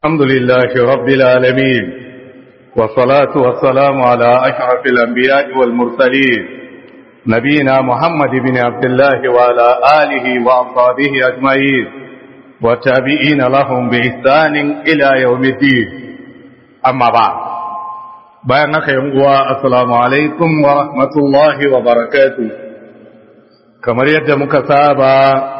الحمد لله رب العالمين والصلاة والسلام على أشرف الأنبياء والمرسلين نبينا محمد بن عبد الله وعلى آله وأصحابه أجمعين والتابعين لهم بإحسان إلى يوم الدين أما بعد بيانك يوم السلام عليكم ورحمة الله وبركاته كما يد مكسابا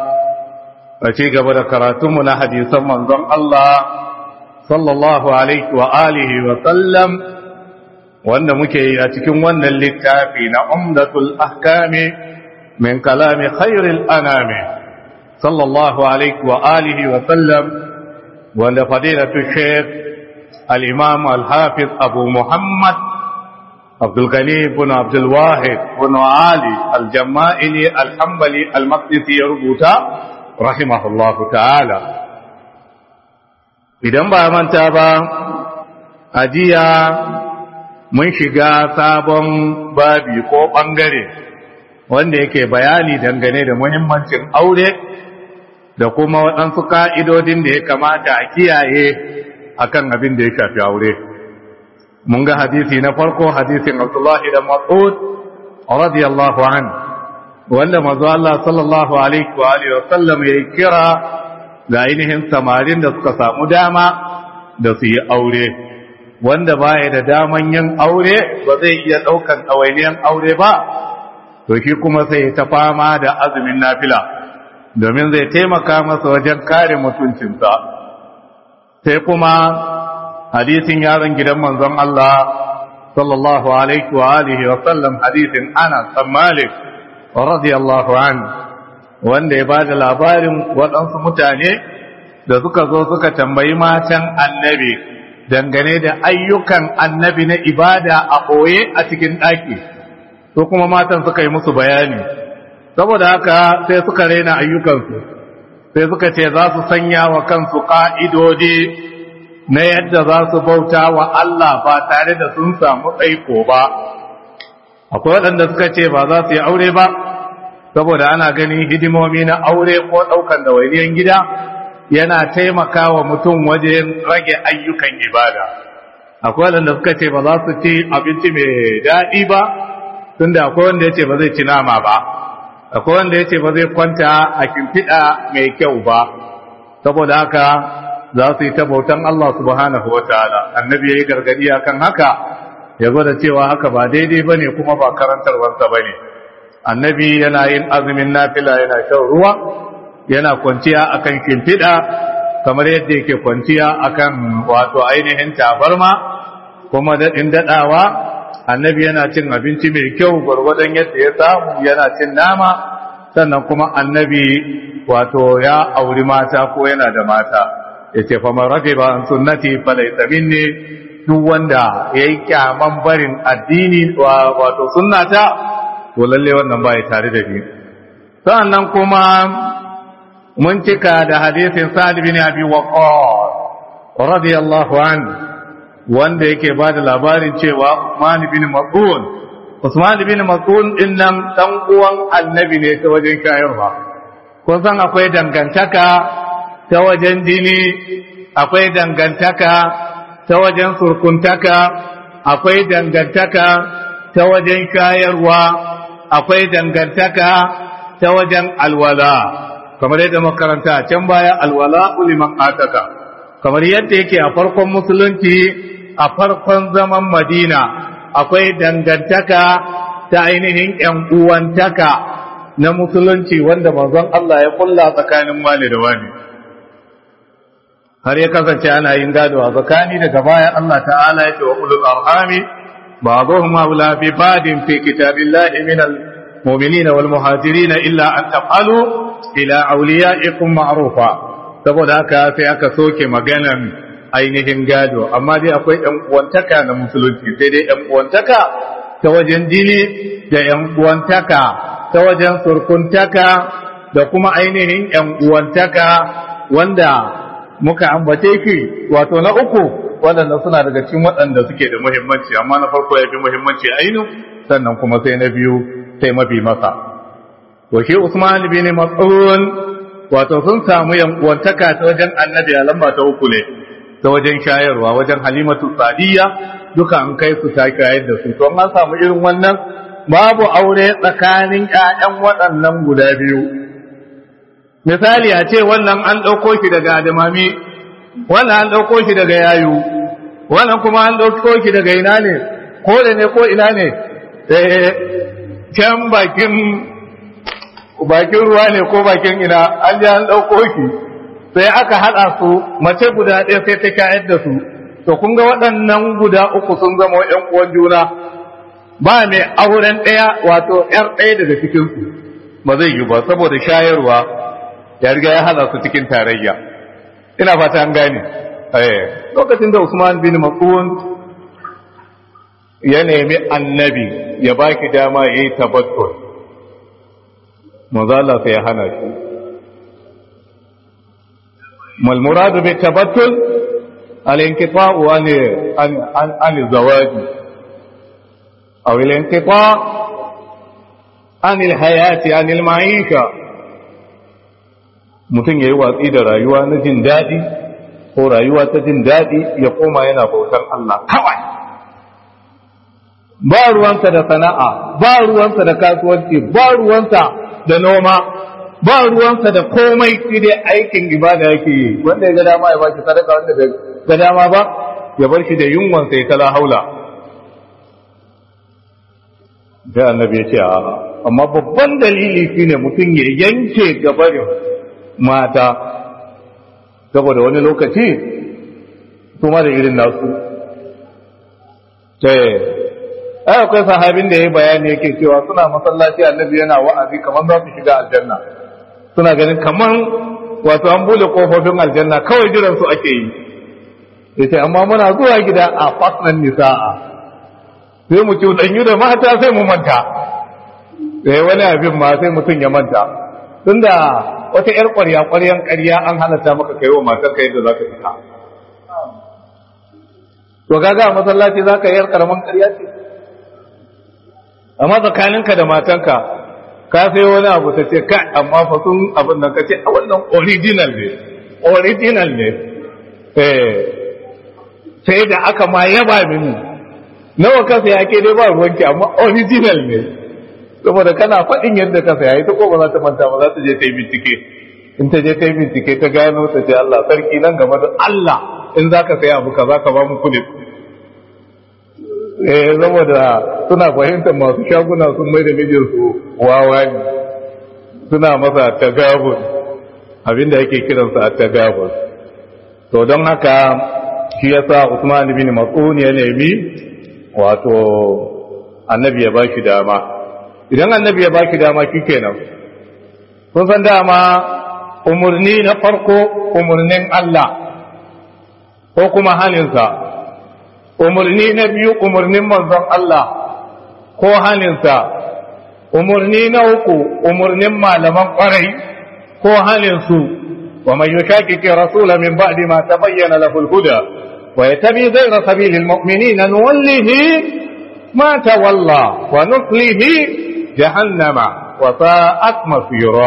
أشيك بدا كراتمنا حديثا منظم الله sallallahu alaihi wa alihi wa sallam wanda muke yi a cikin wannan littafi na umdatul ahkami min kalami khairil anami sallallahu alaihi wa alihi wa sallam wanda fadilatu shaykh al-imam al-hafiz abu muhammad abdul ghani ibn abdul wahid ibn ali al-jama'ili al-hanbali al-maqdisi ya rubuta rahimahullahu ta'ala idan ba manta ba a jiya mun shiga sabon babi ko ɓangare wanda yake bayani dangane da muhimmancin aure da kuma waɗansu ƙa'idodin da ya kamata a kiyaye akan abin da ya shafi aure mun ga hadisi na farko hadisin abdullahi da mas'ud radiyallahu an wanda mazu Allah sallallahu alaihi wa sallam ya kira ga ainihin samarin da suka samu dama da su yi aure wanda baya da daman yin aure ba zai iya ɗaukan ɗawainiyan aure ba to shi kuma sai ta fama da azumin nafila domin zai taimaka masa wajen kare mutuncinsa sai kuma hadisin yaron gidan manzon Allah sallallahu alaihi wa alihi wa sallam hadisin Anas bin Malik radiyallahu anhu wanda ya ba da labarin waɗansu mutane da suka zo suka tambayi matan annabi dangane da ayyukan annabi na ibada a ɓoye a cikin ɗaki su kuma matan suka yi musu bayani saboda haka sai suka raina ayyukansu sai suka ce za su sanya wa kansu ƙa'idodi na yadda za su bauta wa Allah ba tare da sun samu tsaiko ba akwai waɗanda suka ce ba za su yi aure ba saboda ana ganin hidimomi na aure ko ɗaukan ɗawainiyar gida yana taimakawa mutum wajen rage ayyukan ibada akwai wanda suka ce ba za su ci abinci mai daɗi ba tunda akwai wanda ya ce ba zai ci nama ba akwai wanda ya ce ba zai kwanta a kimfiɗa mai kyau ba saboda haka za su yi ta bautan Allah subhanahu wa ta'ala annabi ya yi gargadi akan haka ya gwada cewa haka ba daidai ba ne kuma ba karantarwarsa ba ne annabi yana yin azumin nafila yana shan ruwa yana kwanciya akan kimfiɗa kamar yadda yake kwanciya akan wato ainihin tabarma kuma daɗin daɗawa annabi yana cin abinci mai kyau gwargwadon yadda ya samu yana cin nama sannan kuma annabi wato ya auri mata ko yana da mata ya ce famar rage ba an sunnati falai tsamin ne duk wanda ya yi kyaman barin addini wato sunnata to lalle wannan ba ya tare da ni sannan kuma mun cika da hadisin sa'ad bin abi waqqas radiyallahu anhu wanda yake ba da labarin cewa Usman bin Mas'ud Usman bin Mas'ud din nan dan uwan annabi ne ta wajen shayarwa kun san akwai dangantaka ta wajen dini akwai dangantaka ta wajen surkuntaka akwai dangantaka ta wajen shayarwa akwai dangantaka ta wajen alwala kamar yadda makaranta can baya alwala uliman ataka kamar yadda yake a farkon musulunci a farkon zaman madina akwai dangantaka ta ainihin yan uwantaka na musulunci wanda manzon Allah ya kulla tsakanin wani da wani har ya kasance ana yin gado a tsakani daga baya Allah ta'ala ya ce wa ulul arhami ba'dhum awla bi badin fi kitabillahi min المؤمنين والمهاجرين إلا أن تفعلوا إلى أوليائكم معروفا saboda haka sai aka soke maganan ainihin gado amma dai akwai ‘yan uwantaka na musulunci sai dai ‘yan uwantaka ta wajen jini da ‘yan uwantaka ta wajen surkuntaka da kuma ainihin ‘yan uwantaka wanda muka ambace ki wato na uku waɗanda suna daga cikin waɗanda suke da muhimmanci amma na farko ya fi muhimmanci ainihin sannan kuma sai na biyu sai mafi masa to shi Usman bin Mas'ud wato sun samu yankuwantaka ta wajen annabi a lamba ta uku ne ta wajen shayarwa wajen halimatu sadiya duka an kai su ta shayar da su to an samu irin wannan babu aure tsakanin ƴaƴan waɗannan guda biyu misali a ce wannan an ɗauko shi daga adamami wannan an ɗauko shi daga yayu wannan kuma an ɗauko shi daga ina ne ko da ne ko ina ne can bakin bakin ruwa ne ko bakin ina an ji an ɗauko shi sai aka haɗa su mace guda ɗaya sai ta shayar da su to kun ga waɗannan guda uku sun zama ƴan uwan juna ba mai auren ɗaya wato ƴar ɗaya daga cikinsu ba zai yi ba saboda shayarwa ya riga ya haɗa su cikin tarayya ina fata an gane lokacin da Usman bin Mas'ud ya nemi annabi ya baki dama yayi tabattul manzo Allah sai ya hana shi mal muradu bi tabattul al inqita'u an an an zawaj aw al inqita' an al hayati an al ma'isha mutum yayi watsi da rayuwa na jin dadi ko rayuwa ta jin dadi ya koma yana bautar Allah kawai ba ruwansa da sana'a ba ruwansa da kasuwanci ba ruwansa da noma ba ruwansa da komai shi dai aikin ibada yake yi wanda ya ga dama ya bashi sadaka wanda bai ga dama ba ya bar shi da yunwansa ya kala haula da annabi ya ce a amma babban dalili shine mutum ya yanke gabarin mata saboda wani lokaci su ma da irin nasu ai akwai sahabin da ya yi bayani yake cewa suna masallaci annabi yana wa'azi kamar za su shiga aljanna suna ganin kamar wato an bude kofofin aljanna kawai jiran su ake yi yace amma muna zuwa gida a fasnan nisa'a sai mu cuɗanyu da mata sai mu manta sai wani abin ma sai mutum ya manta tunda wata yar ƙwarya ƙwaryan ƙarya an halatta maka kai wa matar ka yadda za ka fita to kaga a masallaci za ka yi yar ƙaramin ƙarya ce amma tsakaninka da matanka ka sai wani abu ta ce kai amma fa sun abin nan ka ce a wannan original ne original ne eh sai da aka ma yaba mini nawa ka saya ke dai ba ruwanki amma original ne saboda kana faɗin yadda ka saya ita ko ba za ta manta ba za ta je ta yi bincike in ta je ta yi bincike ta gano ta ce Allah sarki nan gaba da Allah in za ka saya abu ka za ka ba mu kuɗi eh saboda suna fahimtar masu shaguna sun mai da mijinsu wawa ne suna masa tagabun abinda yake kiransa a tagabun to don haka shi yasa Usman bin Mas'ud ya nemi wato annabi ya baki dama idan annabi ya baki dama shikenan kun san dama umurni na farko umurnin Allah ko kuma haninsa umarni na biyu umarnin manzon Allah ko haninsa umarni na uku umarnin malaman kwarai ko haninsu wa mai yushakiki rasula min ba'di ma tabayyana lahu al-huda wa yatabi ghayra sabili al-mu'minin nuwallihi ma tawalla wa nuslihi jahannama wa sa'at masira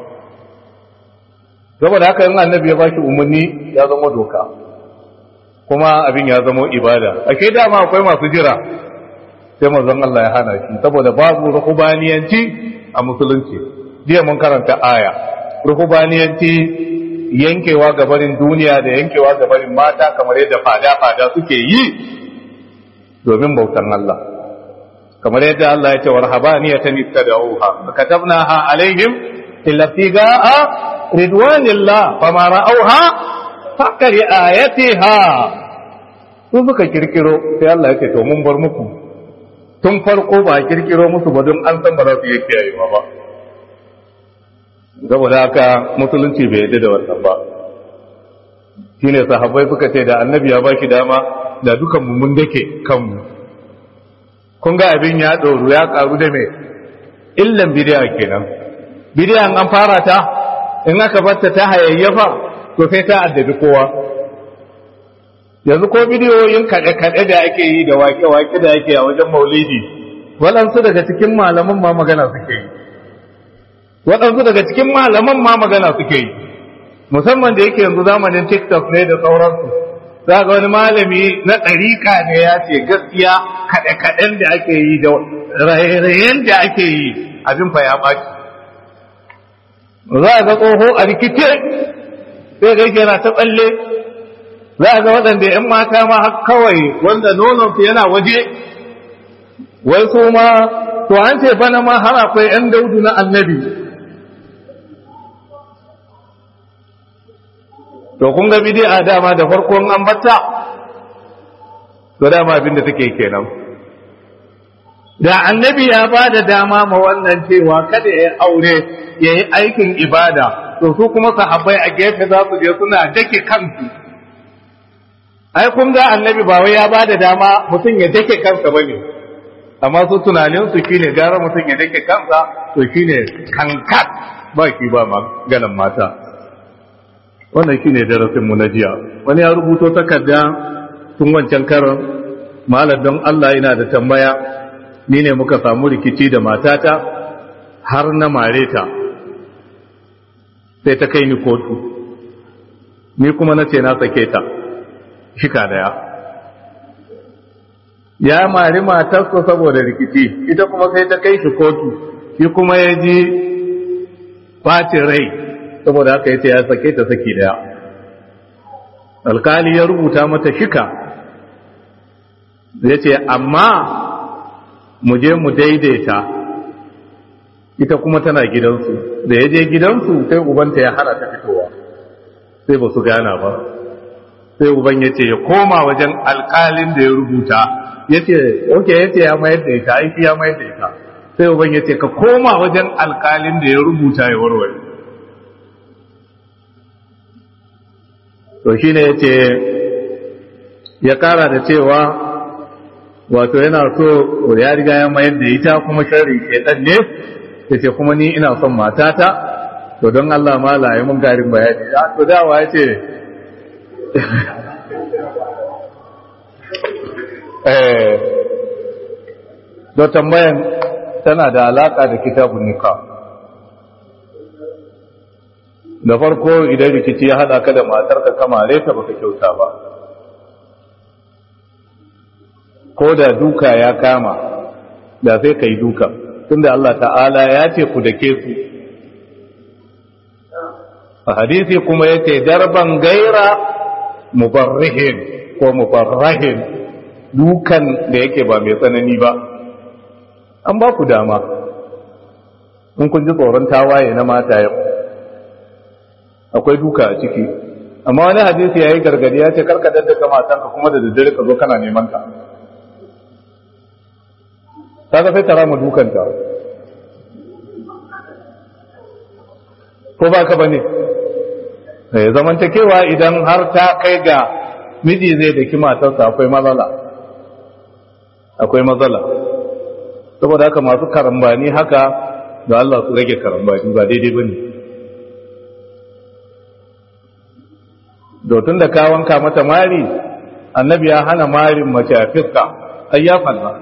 saboda haka in annabi ya bashi umarni ya zama doka kuma abin ya zama ibada ake dama akwai masu jira sai manzon Allah ya hana shi saboda babu ruhubaniyanci a musulunci jiya mun karanta aya ruhubaniyanci yankewa gabarin duniya da yankewa gabarin mata kamar yadda fada-fada suke yi domin bautan Allah kamar yadda Allah ya ce warhabaniyatan ittada'uha katabnaha alaihim illa tigaa ridwanillah fama ra'awha fakari ayatiha su suka kirkiro sai Allah ya ce to mun bar muku tun farko ba kirkiro musu ba don an san ba za su yi kiyayewa ba saboda haka musulunci bai yadda da wannan ba shine sahabbai suka ce da annabi ya baki dama da dukan mu mun dake kanmu kun ga abin ya ɗoru ya karu da me illan bidiya kenan bidiyan an fara ta in aka batta ta hayayyafa to sai ta addabi kowa yanzu ko bidiyoyin kaɗe-kaɗe da ake yi da wake-wake da ake a wajen maulidi waɗansu daga cikin malaman ma magana suke yi waɗansu daga cikin malaman ma magana suke yi musamman da yake yanzu zamanin tiktok ne da sauransu za ga wani malami na ɗarika ne ya ce gaskiya kaɗe-kaɗen da ake yi da raye-rayen da ake yi abin fa ya ɓaci za a ga tsoho a rikice sai ga yana ta tsalle za a ga waɗanda ‘yan mata ma kawai wanda nononsu yana waje wai su ma to an ce bana ma har akwai ‘yan daudu na annabi to kun ga bidi'a dama da farkon an batta to dama abin da take kenan da annabi ya ba da dama ma wannan cewa kada ya aure ya yi aikin ibada to su kuma sahabbai a gefe za su je suna dake kansu ai kun ga annabi ba wai ya ba da dama mutum ya dake kansa ba ne amma su tunaninsu shine gara mutum ya dake kansa to shine kankat ba ki ba maganan mata wannan shine darasin mu na jiya wani ya rubuto takarda tun wancan karon malam don Allah ina da tambaya ni ne muka samu rikici da matata har na mare ta sai ta kai ni kotu ni kuma na ce na sake ta shika daya ya mari matarsa saboda rikici ita kuma sai ta kai shi kotu shi kuma ya ji bacin rai saboda haka yace ya sake ta saki daya alkali ya rubuta mata shika yace amma mu je mu daidaita ita kuma tana gidansu da ya je gidansu sai ubanta ya hana ta fitowa sai ba su gana ba sai uban ya ce ya koma wajen alkalin da ya rubuta ya ce oke ya ce ya mayar da ita aiki ya mayar da ita sai uban ya ce ka koma wajen alkalin da ya rubuta ya warware to shi ne ya ce ya kara da cewa wato yana so ya riga ya mayar da ita kuma sharri shaitan ne ya ce kuma ni ina son matata to don Allah ma la mun garin bayani ya to dawa ya ce eh do tambayan tana da alaka da kitabun nikah da farko idan rikici ya hada ka da matarka kamare ta baka kyauta ba ko da duka ya kama da sai ka yi duka tunda Allah ta'ala ya ce ku dake su a hadisi kuma ya ce darban gaira mubarrihin ko mubarrahin dukan da yake ba mai tsanani ba an ba ku dama in kun ji tsoron tawaye na mata yau akwai duka a ciki amma wani hadisi ya yi gargadi ya ce karka daddaka matanka kuma da daddare ka zo kana neman ka ta ga sai ta rama dukanta ko ba ka bane zamantakewa idan har ta kai ga miji zai daki matarsa akwai matsala akwai matsala saboda haka masu karambani haka da Allah su rage karambani ba daidai bane dotun da ka wanka mata mari annabi ya hana marin mace a fiska ayyafan ba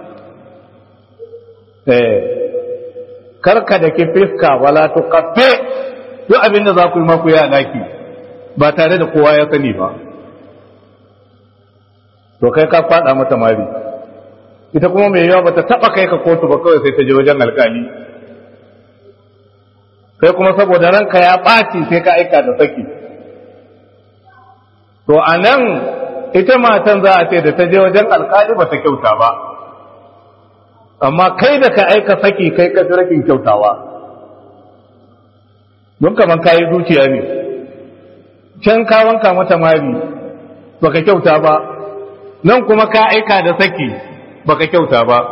eh karka da ke fiska wala to kafe duk abin da za ku yi maku ya daki ba tare da kowa ya sani ba to kai ka fada mata mari ita kuma mai yawa bata taba kai ka kotu ba kawai sai ta je wajen alkali sai kuma saboda ranka ya ɓaci sai ka aika da saki to a nan ita matan za a ce da ta je wajen alkali ba ta kyauta ba amma kai da ka aika saki kai ka fi rakin kyautawa don kaman kayi zuciya ne can ka wanka mata mari baka kyauta ba nan kuma ka aika da saki baka kyauta ba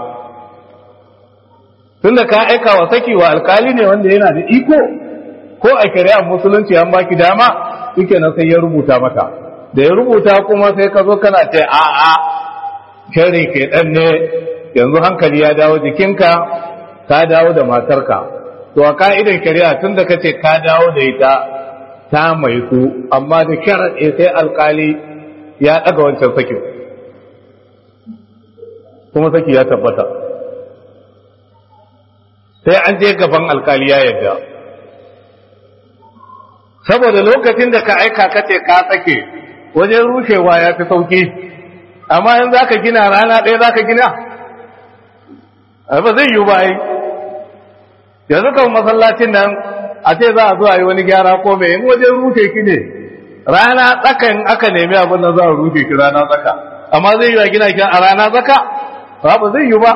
tunda ka aika wa saki wa alkali ne wanda yana da iko ko a shari'ar musulunci an baki dama yake na sai ya rubuta mata da ya rubuta kuma sai ka zo kana ce a'a shari ke dan ne yanzu hankali ya dawo jikinka ka dawo da matarka to a ka'idar shari'a tun da kace ka dawo da ita ta mai su amma da sharaɗe sai alkali ya ɗaga wancan sakin kuma saki ya tabbata sai an je gaban alkali ya yadda saboda lokacin da ka aika kace ka sake wajen rushewa ya fi sauki amma in za ka gina rana ɗaya za ka gina ba zai yi ba yi yanzu kan masallacin nan a ce za a zuwa yi wani gyara ko mai in wajen rushe ki ne rana tsakan aka nemi abin da za a rushe ki rana tsaka amma zai yi wa gina ki a rana tsaka ba ba zai yi ba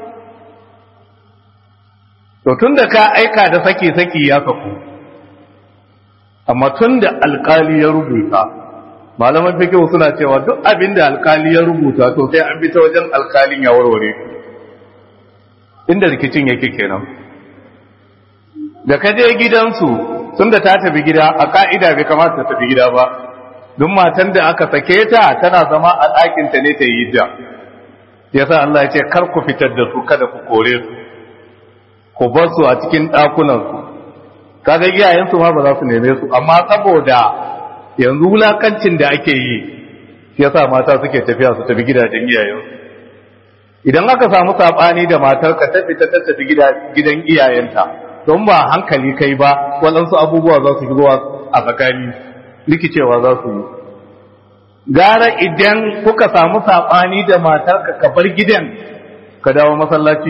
to tun da ka aika da saki-saki ya saku amma tun da alkali ya rubuta malaman fikihu suna cewa duk abin da alkali ya rubuta to sai an bi ta wajen alkalin ya warware inda rikicin yake kenan da ka je gidansu tun da ta tafi gida a ka'ida bai kamata ta tafi gida ba duk matan da aka sake ta tana zama a ɗakinta ne ta yi da yasa Allah ya ce kar ku fitar da su kada ku kore su ku bar su a cikin ɗakunansu kaga iyayensu ma ba za su neme su amma saboda yanzu wulakancin da ake yi shi yasa mata suke tafiya su tafi gidajen iyayensu idan aka samu sabani da matar ka tafi ta tafi gidan iyayenta don ba hankali kai ba waɗansu abubuwa za su shigo a tsakani rikicewa za su yi gara idan kuka samu sabani da matar ka ka bar gidan ka dawo masallaci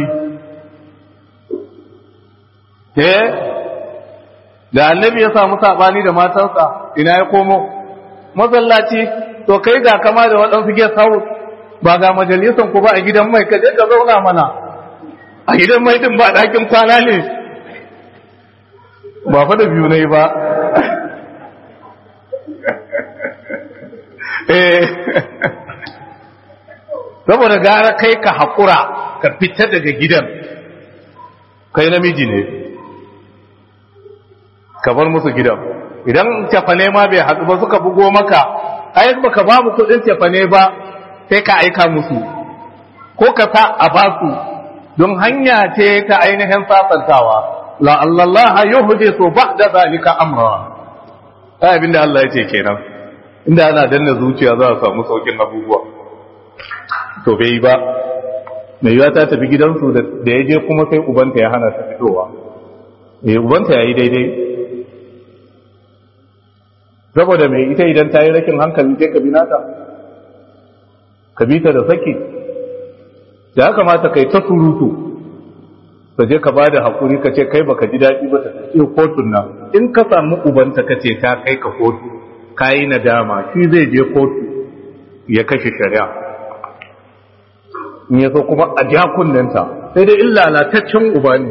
eh da annabi ya samu sabani da matarsa ina ya komo masallaci to kai ga kama da waɗansu guest house ba ga majalisan ku ba a gidan mai ka je ka zauna mana a gidan mai din ba ɗakin kwana ne ba fa da biyu ne ba eh saboda gara kai ka haƙura ka fita daga gidan kai namiji ne ka bar musu gidan idan cefane ma bai haɗu ba suka bugo maka ai baka ba mu kuɗin cefane ba sai ka aika musu ko ka sa a ba su don hanya ce ta ainihin sasantawa la Allah yuhdithu ba'da zalika amra ai abinda Allah ya ce kenan inda ana danna zuciya za a samu saukin abubuwa to bai ba mai yiwa ta tafi gidansu da ya je kuma sai ubanta ya hana ta fitowa eh ubanta ya yi daidai saboda mai ita idan ta yi rakin hankali sai ka bi nata ka bi ta da saki da ya kamata kai ta surutu ka je ka bada hakuri ka ce kai baka ji daɗi ba ta ce kotun nan in ka samu ubanta ka ce ta kai ka kotu ka yi nadama shi zai je kotu ya kashe shari'a in ya so kuma a ja kunnenta sai dai in lalataccen uba ne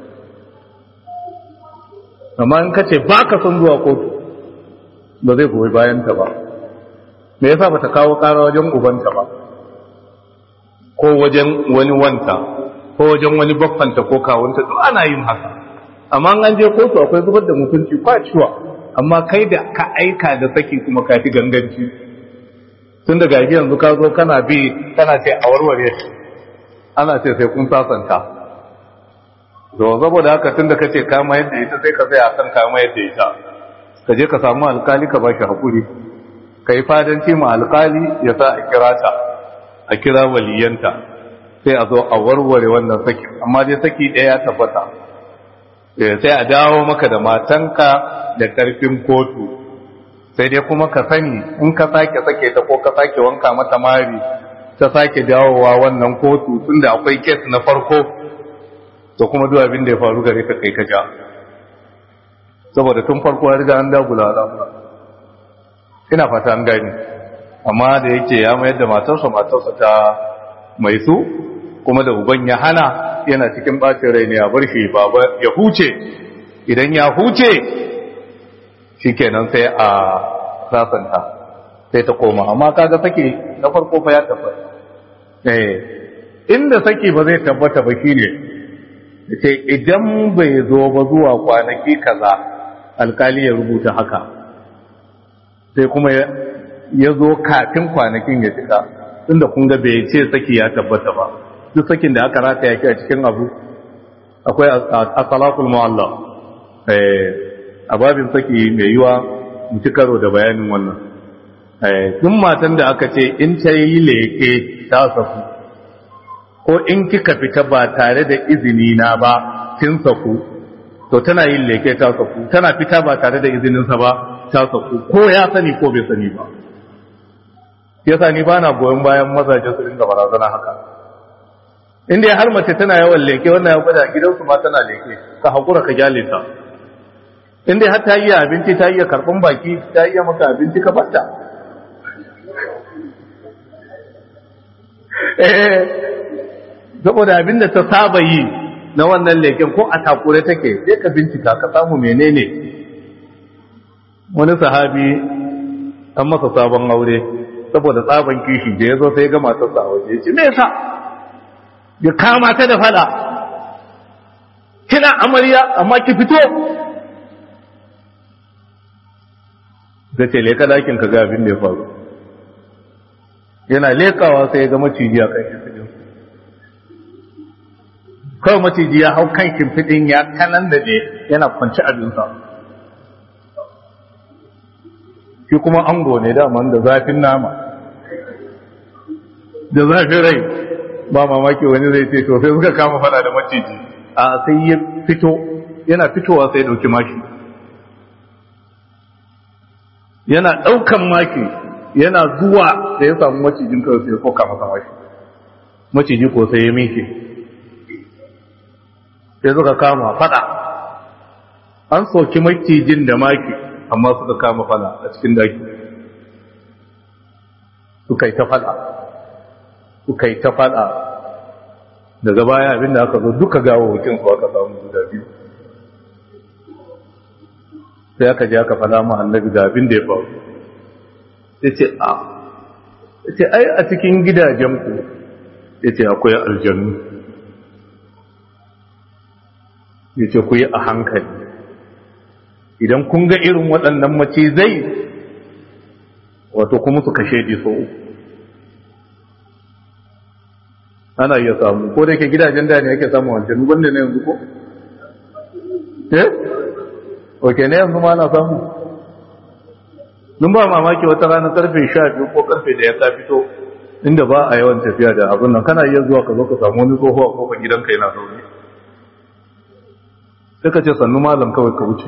amma in ka ce ba ka son zuwa kotu ba zai goyi bayanta ba me yasa ba ta kawo kara wajen ubanta ba ko wajen wani wanta ko wajen wani baffanta ko kawunta duk ana yin haka amma an je kotu akwai zubar da mutunci kwaciwa amma kai da ka aika da saki kuma ka fi ganganci tun da gaji yanzu ka zo kana bi kana ce a warware ana ce sai kun sasanta to saboda haka tun da kace kama yadda ita sai ka tsaya kan kama yadda ita ka je ka samu alkali ka bashi hakuri ka yi fadanci ma alkali ya sa a kira ta a kira waliyanta sai a zo a warware wannan saki amma dai saki ɗaya ya tabbata sai a dawo maka da matanka da ƙarfin kotu sai dai kuma ka sani in ka sake sake ta ko ka sake wanka mata mari ta sake dawowa wannan kotu tunda akwai kes na farko to kuma duk abin da ya faru gare ka kai ka ja saboda tun farko ya riga an dagula al'amura ina fata an gani amma da yake ya mayar da matarsa matarsa ta mai su kuma da uban ya hana yana cikin bacin rai ne a bar shi baba ya huce idan ya huce shikenan sai a sasanta sai ta koma amma kaga saki na farko fa ya tabbata eh inda saki ba zai tabbata ba shine ce idan bai zo ba zuwa kwanaki kaza alkali ya rubuta haka sai kuma ya zo kafin kwanakin ya cika tunda kun ga bai ce saki ya tabbata ba duk sakin da aka rata yake a cikin abu akwai asalakul mu'alla a babin saki mai yiwa mu ci karo da bayanin wannan duk matan da aka ce in ta yi leke ta saku ko in kika fita ba tare da izini na ba kin saku to tana yin leke ta saku tana fita ba tare da izininsa ba ta saku ko ya sani ko bai sani ba yasa ni bana goyon bayan mazaje su dinga barazana haka inda har mace tana yawan leke wannan ya gwada gidansu ma tana leke ka hakura ka gyale ta inda har ta iya abinci ta iya karban baki ta iya maka abinci ka batta eh saboda abinda ta saba yi na wannan leken ko a takure take sai ka bincika ka samu menene wani sahabi an masa sabon aure saboda tsaban kishi da ya zo sai ga matarsa a waje ce me yasa ya kama ta da fada kina amarya amma ki fito da ce leka dakin ka ga abin da ya faru yana lekawa sai ya ga maciji a kan shimfiɗin kawai maciji ya hau kan shimfiɗin ya kanan da ne yana kwanci abinsa shi kuma ango ne daman da zafin nama da zafin rai ba mamaki wani zai ce to sai suka kama fada da maciji a sai ya fito yana fitowa sai ya ɗauki maki yana ɗaukan maki yana zuwa da ya samu macijin kawai sai ya koka masa maki maciji ko sai ya minke sai suka kama fada an soki macijin da maki amma suka kama fada a cikin daki suka yi ta fada suka yi ta fada daga baya abinda aka zo duka gawo hutun su aka samu guda biyu sai aka ji aka fada ma annabi da abin da ya faru ya ce a ya ce ai a cikin gidajenku ya ce akwai aljanu ya ce ku yi a hankali idan kun ga irin waɗannan macizai wato kuma su kashe ɗi so ana iya samu ko da yake gidajen da ne yake samu wancan wanda ne yanzu ko? eh? ok ne yanzu ma ana samu nun ba mamaki wata rana karfe sha biyu ko karfe da ya ta fito inda ba a yawan tafiya da abin nan kana iya zuwa ka zo ka samu wani tsoho a kofar gidanka yana zaune sai ka ce sannu malam kawai ka wuce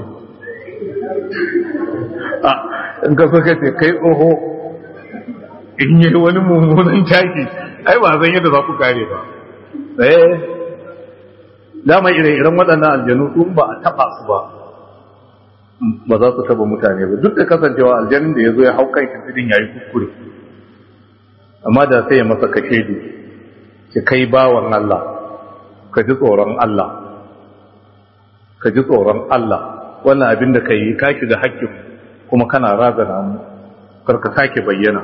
a in ka so ka ce kai tsoho in yi wani mummunan taki ai ba zan yadda za ku kare ba eh dama ire-iren waɗannan aljanu su ba a taɓa su ba ba za su taɓa mutane ba duk da kasancewa aljanin da ya zo ya hau kan shimfidin ya yi kuskure amma da sai ya masa kashe da ki kai bawan Allah ka ji tsoron Allah ka ji tsoron Allah wannan abin da ka yi ka shiga hakkin kuma kana razana mu karka sake bayyana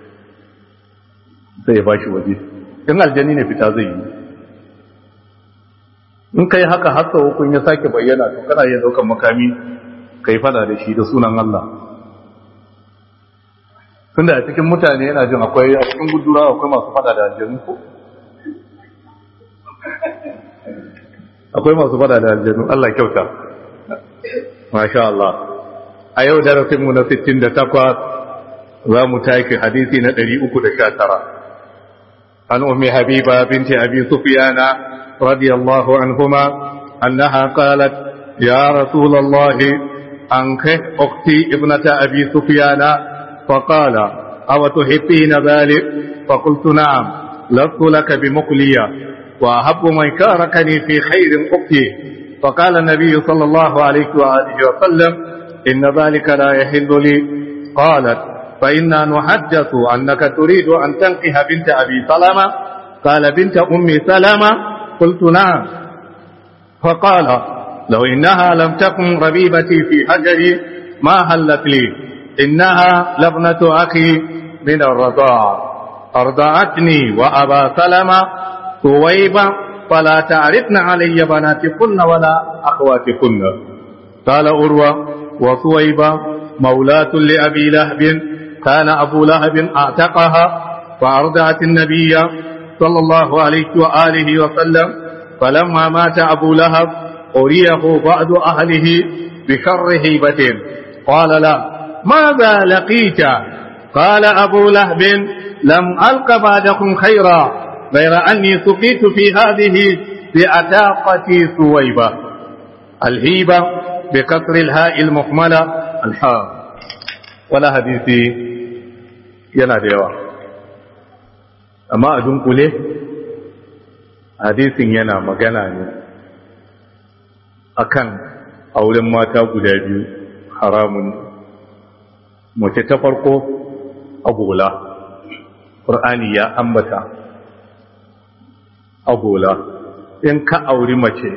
sai ya bashi waje in aljani ne fita zai yi in kai haka har sau kun ya sake bayyana to kana iya daukan makami kai fada da shi da sunan Allah tunda a cikin mutane yana jin akwai a cikin gudura akwai masu fada da aljanu ko akwai masu fada da aljanu Allah kyauta masha Allah a yau darasin mu na 68 za mu tashi hadisi na 319 عن أم حبيبة بنت أبي سفيان رضي الله عنهما أنها قالت يا رسول الله أنكه أختي ابنة أبي سفيان فقال أو تحبين ذلك فقلت نعم لست لك بمقلية وأحب من كاركني في خير أختي فقال النبي صلى الله عليه وآله وسلم إن ذلك لا يحل لي قالت فإنا نحدث أنك تريد أن تنقح بنت أبي سلمة قال بنت أم سلمة قلت نعم فقال لو إنها لم تكن ربيبتي في حجري ما هلت لي إنها لابنة أخي من الرضاع أرضعتني وأبا سلمة ثويبة فلا تعرفن علي بناتكن ولا أخواتكن قال أروى وثويبة مولاة لأبي لهب كان أبو لهب أعتقها فأرضعت النبي صلى الله عليه وآله وسلم فلما مات أبو لهب أريه بعض أهله بشر هيبة قال لا ماذا لقيت قال أبو لهب لم ألق بعدكم خيرا غير أني سقيت في هذه بأتاقتي ثويبة الهيبة بكسر الهاء المهملة الحاء ولا حديثي yana da yawa amma a dunkule hadisin yana magana ne akan auren mata guda biyu haramun mace ta farko agola ƙur'ani ya ambata agola in ka auri mace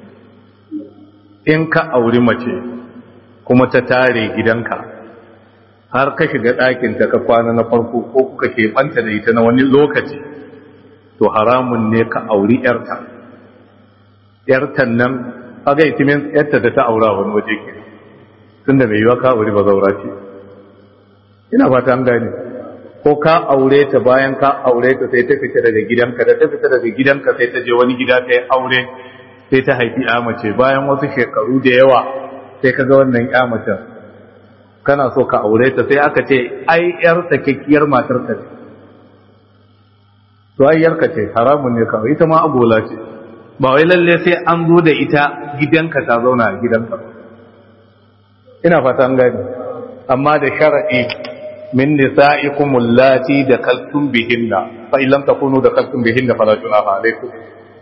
in ka auri mace kuma ta tare gidanka har ka shiga ɗakinta ka kwana na farko ko kuka keɓanta da ita na wani lokaci to haramun ne ka auri ‘yarta ‘yartan nan aga itimin ‘yarta da ta aura wani waje ke tun da mai yiwa ka auri ba zaura ce ina fata an gane ko ka aure ta bayan ka aure ta sai ta fita daga gidanka da ta fita daga gidanka sai ta je wani gida ta yi aure sai ta haifi ya mace bayan wasu shekaru da yawa sai ka ga wannan ya mace kana so ka aure ta sai aka ce ai yar sakekkiyar matar ka ce to ai yarka ce haramun ne kawai ita ma agola ce ba wai lalle sai an zo da ita gidanka ta zauna a gidanka ina fata an gani amma da sharadi min nisa'ikum allati dakaltum bihinna fa in lam takunu dakaltum bihinna fala junaha alaykum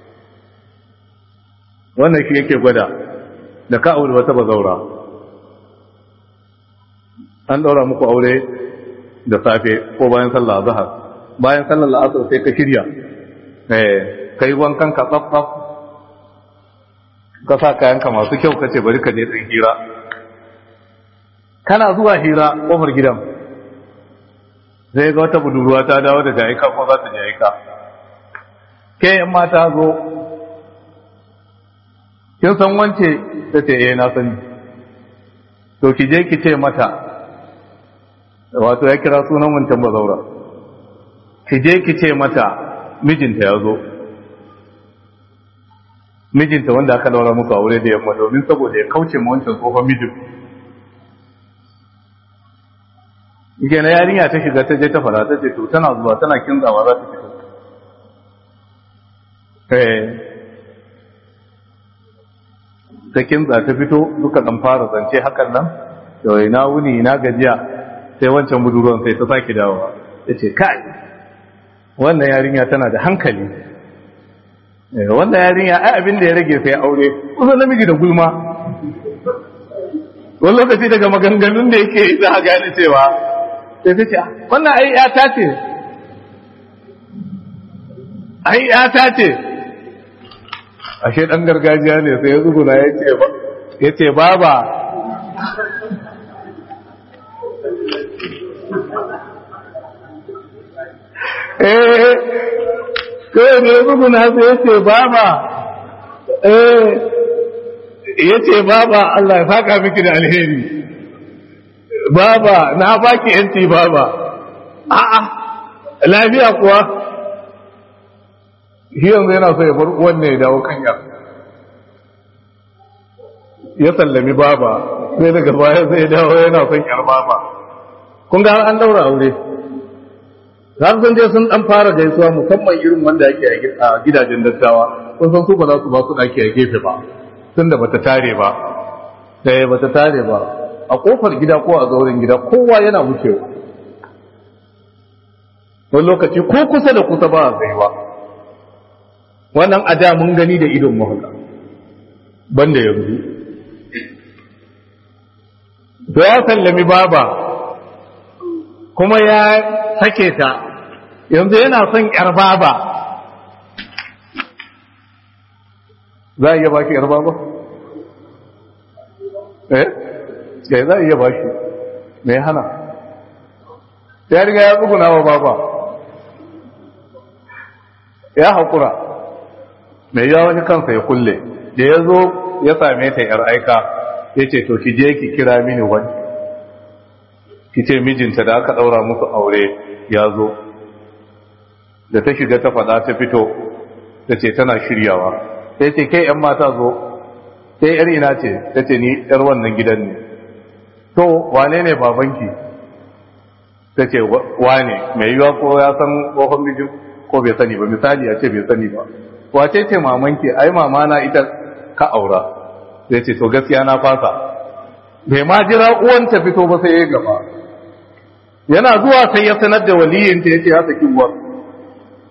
wannan shi yake gwada da ka aure wata bazaura an daura muku aure da safe ko bayan sallah azhar bayan sallar la'asar sai ka shirya eh kai wankan ka tsaf tsaf ka sa kayan ka masu kyau kace bari ka je din hira kana zuwa hira kofar gidan zai ga wata budurwa ta dawo daga aika ko za ta je aika ke in mata zo kin san wance ta ce eh na sani to ki je ki ce mata wato ya kira sunan wancan bazaura ki je ki ce mata mijinta ya zo mijinta wanda aka daura musu aure da yamma domin saboda ya kauce ma wancan tsohon mijin Ike na yarinya ta shiga ta je ta fara ta ce to tana zuwa tana kinzawa za ta fito. Eh. Ta kinza ta fito duka dan fara zance hakan nan, to ina wuni ina gajiya sai wancan budurwan sai ta sake dawowa. Ta ce kai wannan yarinya tana da hankali. Eh wannan yarinya ai abin da ya rage sai aure, kusa namiji da gulma. Wani lokaci daga maganganun da yake za a gane cewa sai ta ce wannan ai yata ce ai yata ce ashe dan gargajiya ne sai ya zuguna ya ce ba ya ce baba eh kawai ne ya zuguna sai ya ce baba eh ya ce baba Allah ya saka miki da alheri baba na baki yanci baba a'a lafiya kuwa shi yanzu yana so ya bar wanne ya dawo kan yar ya sallami baba sai daga baya sai dawo yana son yar baba kun ga an daura aure har sun je sun dan fara gaisuwa musamman irin wanda yake a gidajen dattawa kun san su ba za su ba su daki a gefe ba tunda bata tare ba sai bata tare ba a kofar gida ko a zauren gida kowa yana wucewa wani lokaci ko kusa da kusa ba a tsayuwa wannan a da mun gani da idon mu haka banda yanzu to ya sallami baba kuma ya sake ta yanzu yana son yar baba za a iya baki yar baba eh sai za a iya bashi mai hana ya riga ya tsuguna wa baba ya haƙura mai yawa wani kansa ya kulle da ya zo ya same ta yar aika ya ce to ki je ki kira mini wani ki ce mijinta da aka ɗaura musu aure ya zo da ta shiga ta faɗa ta fito ta ce tana shiryawa sai ce kai 'yan mata zo sai 'yar ina ce ta ce ni 'yar wannan gidan ne to wane ne babanki ta ce wane mai yiwa ko ya san tsohon mijin ko bai sani ba misali ya ce bai sani ba wace ce mamanki ai mama na ita ka aura zai ce to gaskiya na fasa bai ma jira uwan ta fito ba sai ya gaba yana zuwa sai ya sanar da waliyin ta yace ya saki uwar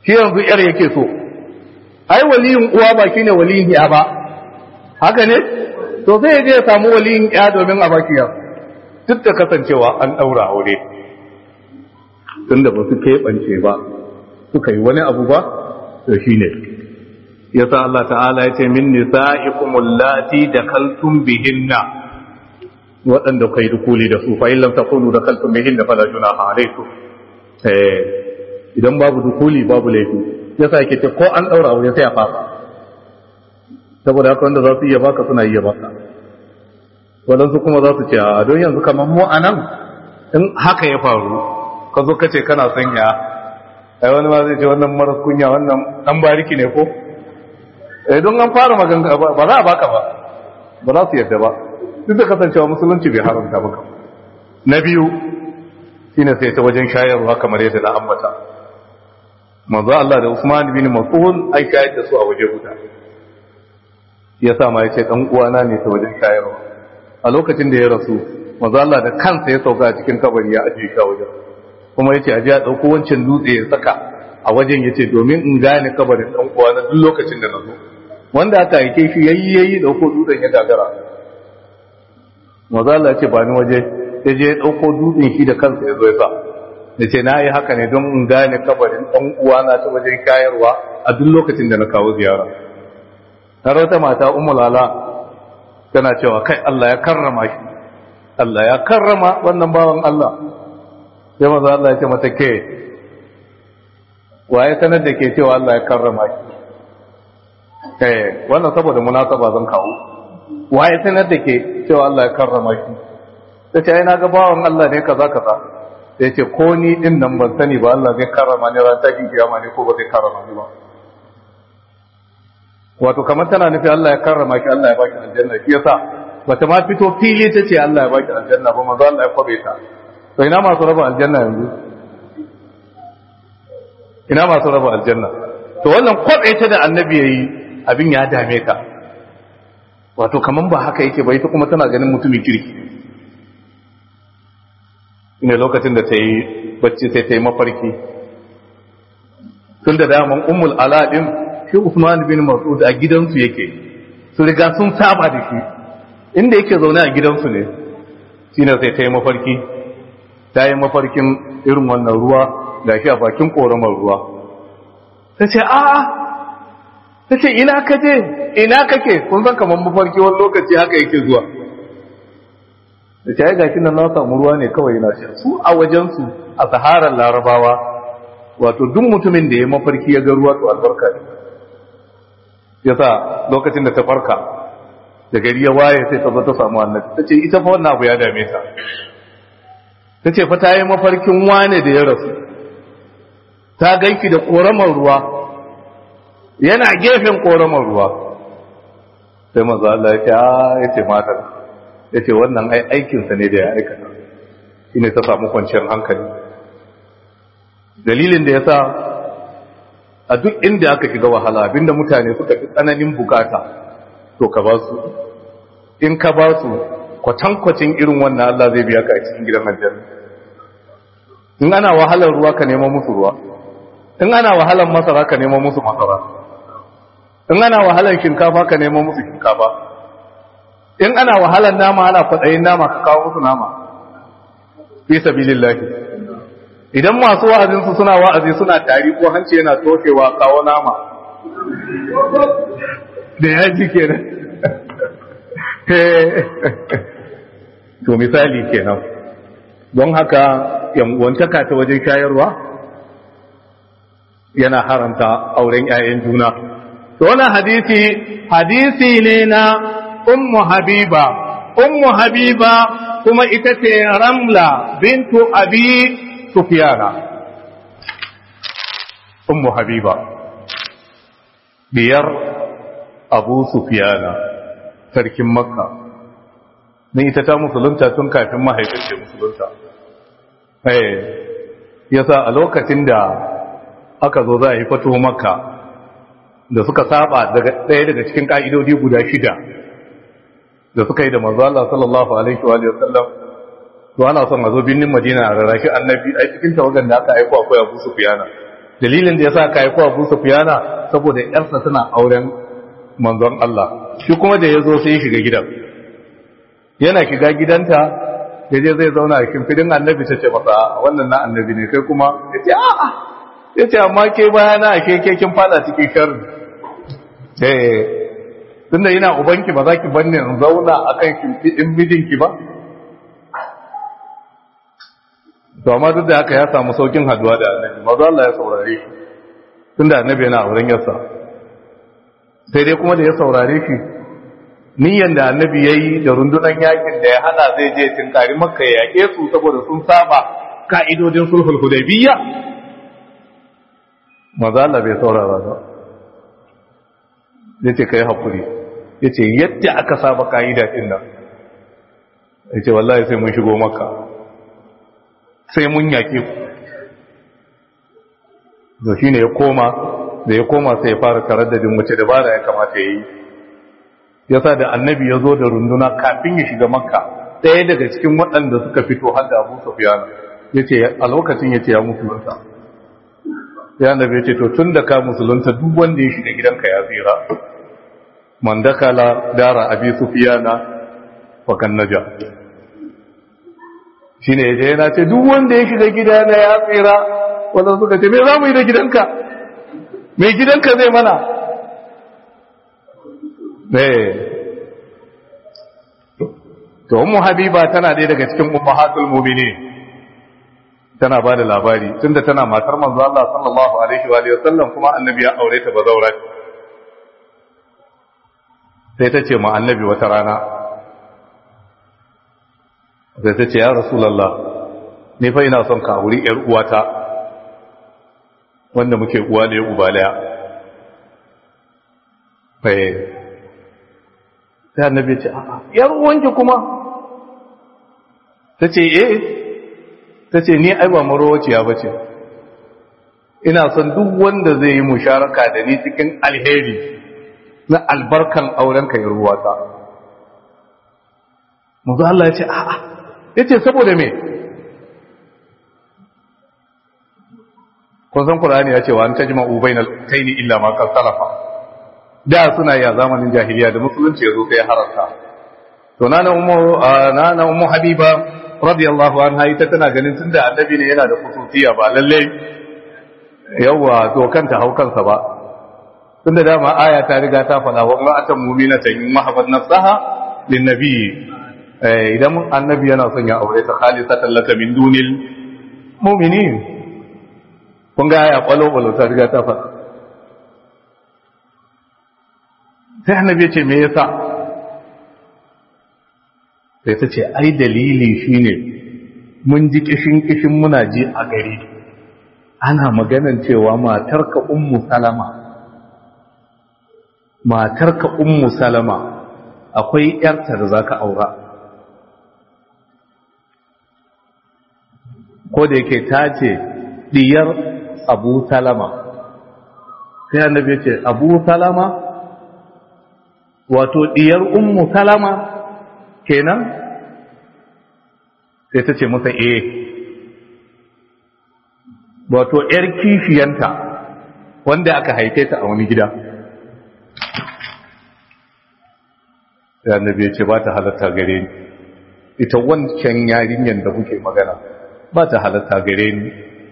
shi yanzu yar yake so ai waliyin uwa ba shine waliyin ya ba haka ne to sai ya je ya samu waliyin ya domin a baki yar duk da kasancewa an daura aure tunda ba su keɓance ba suka yi wani abu ba to shine yasa Allah ta'ala ya ce min nisa'ikum allati dakaltum bihinna waɗanda kai dukuli da su fa illam takunu dakaltum bihinna fala junaha alaykum eh idan babu dukuli babu laifi yasa yake ce ko an daura aure sai a fasa saboda haka wanda za su iya baka suna iya baka waɗansu kuma za su ce a don yanzu kamar mu anan in haka ya faru ka zo ka ce kana sanya ai wani ma zai ce wannan maras kunya wannan dan bariki ne ko eh don an fara maganga ba za a baka ba ba za su yadda ba duk da kasancewa musulunci bai haramta maka na biyu shine sai ta wajen shayarwa kamar yadda na ambata manzo Allah da Usman bin Mas'ud ai shayar da su a waje guda ya sa ma yace dan uwana ne ta wajen shayarwa a lokacin da ya rasu manzo Allah da kansa ya sauka a cikin kabari ya ajiye shi a wajen kuma yace aje a dauko wancan dutse ya saka a wajen yace domin in gane kabarin dan uwana duk lokacin da na zo wanda aka aike shi yayi yayi dauko dutsen ya gagara maza Allah ce ba ni waje ya je ya dauko dutsen shi da kansa ya zo ya sa ya ce na yi haka ne don in gane kabarin dan uwana ta wajen shayarwa a duk lokacin da na kawo ziyara har wata mata ummu lala tana cewa kai Allah ya karrama shi Allah ya karrama wannan bawan Allah sai maza Allah ya ce mata ke waye sanar da ke cewa Allah ya karrama shi eh wannan saboda munasaba zan kawo waye sanar da ke cewa Allah ya karrama shi tace ai naga bawan Allah ne kaza kaza sai ce ko ni din nan ban sani ba Allah zai karrama ni ran tafi kiyama ne ko ba zai karrama ni ba wato kamar tana nufi Allah ya karrama ki Allah ya baki aljanna shi yasa bata ma fito fili ta ce Allah ya baki aljanna ba manzo Allah ya kwabe ta to ina masu raba aljanna yanzu ina masu raba aljanna to wannan kwabe ta da annabi yayi abin ya dame ka wato kaman ba haka yake ba ita kuma tana ganin mutumin kirki ne lokacin da ta yi bacci sai ta yi mafarki tun da daman ummul aladin shi usman bin mas'ud a gidansu yake su riga sun saba da shi inda yake zaune a gidansu ne shine sai ta yi mafarki ta yi mafarkin irin wannan ruwa da shi a bakin ƙoramar ruwa ta ce a'a ta ce ina ka je ina kake kun san kamar mafarki wani lokaci haka yake zuwa da ce ai gashi nan na samu ruwa ne kawai na sha su a wajensu a saharar larabawa wato duk mutumin da ya mafarki ya ga ruwa to albarka ne yasa lokacin da ta farka da gari ya waye sai ta zo ta samu annabi ta ce ita fa wannan abu ya dame ta ta ce fa ta yi mafarkin wane da ya rasu ta ganki da koramar ruwa yana gefen koramar ruwa sai maza Allah ya ce ya ce matar ya ce wannan ai aikinsa ne da ya aikata shi ne ta samu kwanciyar hankali dalilin da ya sa a duk inda aka shiga wahala abinda mutane suka fi tsananin bukata to ka ba su in ka ba su kwatankwacin irin wannan Allah zai biya ka a cikin gidan aljanna in ana wahalar ruwa ka nema musu ruwa in ana wahalar masara ka nema musu masara in ana wahalar shinkafa ka nema musu shinkafa in ana wahalar nama ana kwaɗayin nama ka kawo musu nama fi sabilillahi idan masu wa'azinsu suna wa'azi suna tari ko hanci yana tofewa kawo nama da yaji kenan to misali kenan don haka yanwantaka ta wajen shayarwa yana haramta auren 'ya'yan juna to wannan hadisi hadisi ne na ummu habiba ummu habiba kuma ita ce ramla bintu abi sufyana ummu habiba biyar abu sufyana sarkin makka ne ita ta musulunta tun kafin mahaifinta musulunta eh yasa a lokacin da aka zo za a yi fato makka da suka saba daga ɗaya daga cikin ƙa'idodi guda shida da suka yi da manzo Allah sallallahu alaihi wa sallam to ana son a zo binnin Madina a rarrashi annabi a cikin tawagan da aka aiko akwai Abu Sufyan dalilin da ya sa ka yi kowa Abu Sufyana saboda yarsa tana auren manzon Allah shi kuma da ya zo sai ya shiga gidan yana shiga gidanta ya je zai zauna a kimfidin annabi ta ce masa wannan na annabi ne kai kuma ya ce a'a ya ce amma ke bayana a ke kin fada cikin sharri eh tunda yana ubanki ba za ki banne in zauna akan kimfidin mijinki ba to amma duk da haka ya samu saukin haduwa da annabi maza Allah ya saurare shi tunda annabi yana auren yarsa sai dai kuma da ya saurare shi niyyar da annabi ya yi da rundunar yakin da ya hada zai je tinkari makka ya yake su saboda sun saba ka'idodin sulhul hudaybiyya maza Allah bai saurara ba yace kai hakuri yace yadda aka saba ka'ida din nan yace wallahi sai mun shigo makka sai mun yake ku da shine ya koma da ya koma sai ya fara taraddadin wace dabara ya kamata ya yi yasa da annabi ya zo da runduna kafin ya shiga makka ɗaya daga cikin waɗanda suka fito har da abu sufiyan ya ce a lokacin ya ce ya musulunta ya annabi ya ce to tun da ka musulunta duk wanda ya shiga gidanka ya tsira man dakala dara abi sufiyana wa kan naja shine ya je yana ce duk wanda ya shiga gidana ya tsira wanda suka ce me za mu yi da gidanka mai gidanka zai mana to ummu habiba tana ɗaya daga cikin ummahatul mu'minin tana bada labari tunda tana matar manzo Allah sallallahu alaihi wa sallam kuma annabi ya aure ta bazaura sai ta ce ma annabi wata rana sai ta ce ya rasulullah ni fa ina son ka auri yar uwata wanda muke uwa da uba daya sai annabi ya ce a'a yar uwanki kuma ta ce eh ta ce ni ai ba marowaciya ba ce ina son duk wanda zai yi musharaka da ni cikin alheri na albarkan aurenka ya ruwata mazu Allah ya ce a'a ya ce saboda me kun san Qur'ani ya ce wa an tajma'u bainal kaini illa ma qad salafa da suna yi a zamanin jahiliya da musulunci ya zo sai hararta to nana ummu nana ummu habiba radiyallahu anha ita tana ganin tunda annabi ne yana da kusuciya ba lalle yawa to kanta hau kansa ba tunda dama aya ta riga ta fada wa ma'atan mu'minatan in mahabbat nafsaha lin nabi idan annabi yana son ya aure ta khalisatan laka min dunil mu'minin kun ga aya kwalo kwalo ta riga ta fada sai annabi ya ce me yasa sai ta ce ai dalili shine mun ji kishin kishin muna ji a gari ana maganan cewa matarka ummu salama matarka ummu salama akwai yarta da zaka aura ko da yake ta ce diyar abu salama sai annabi ya ce abu salama wato diyar ummu salama kenan sai ta ce masa eh wato ‘yar kishiyanta wanda aka haife ta a wani gida sai annabi ya ce ba ta halatta gare ni ita wancan yarinyar da kuke magana ba ta halatta gare ni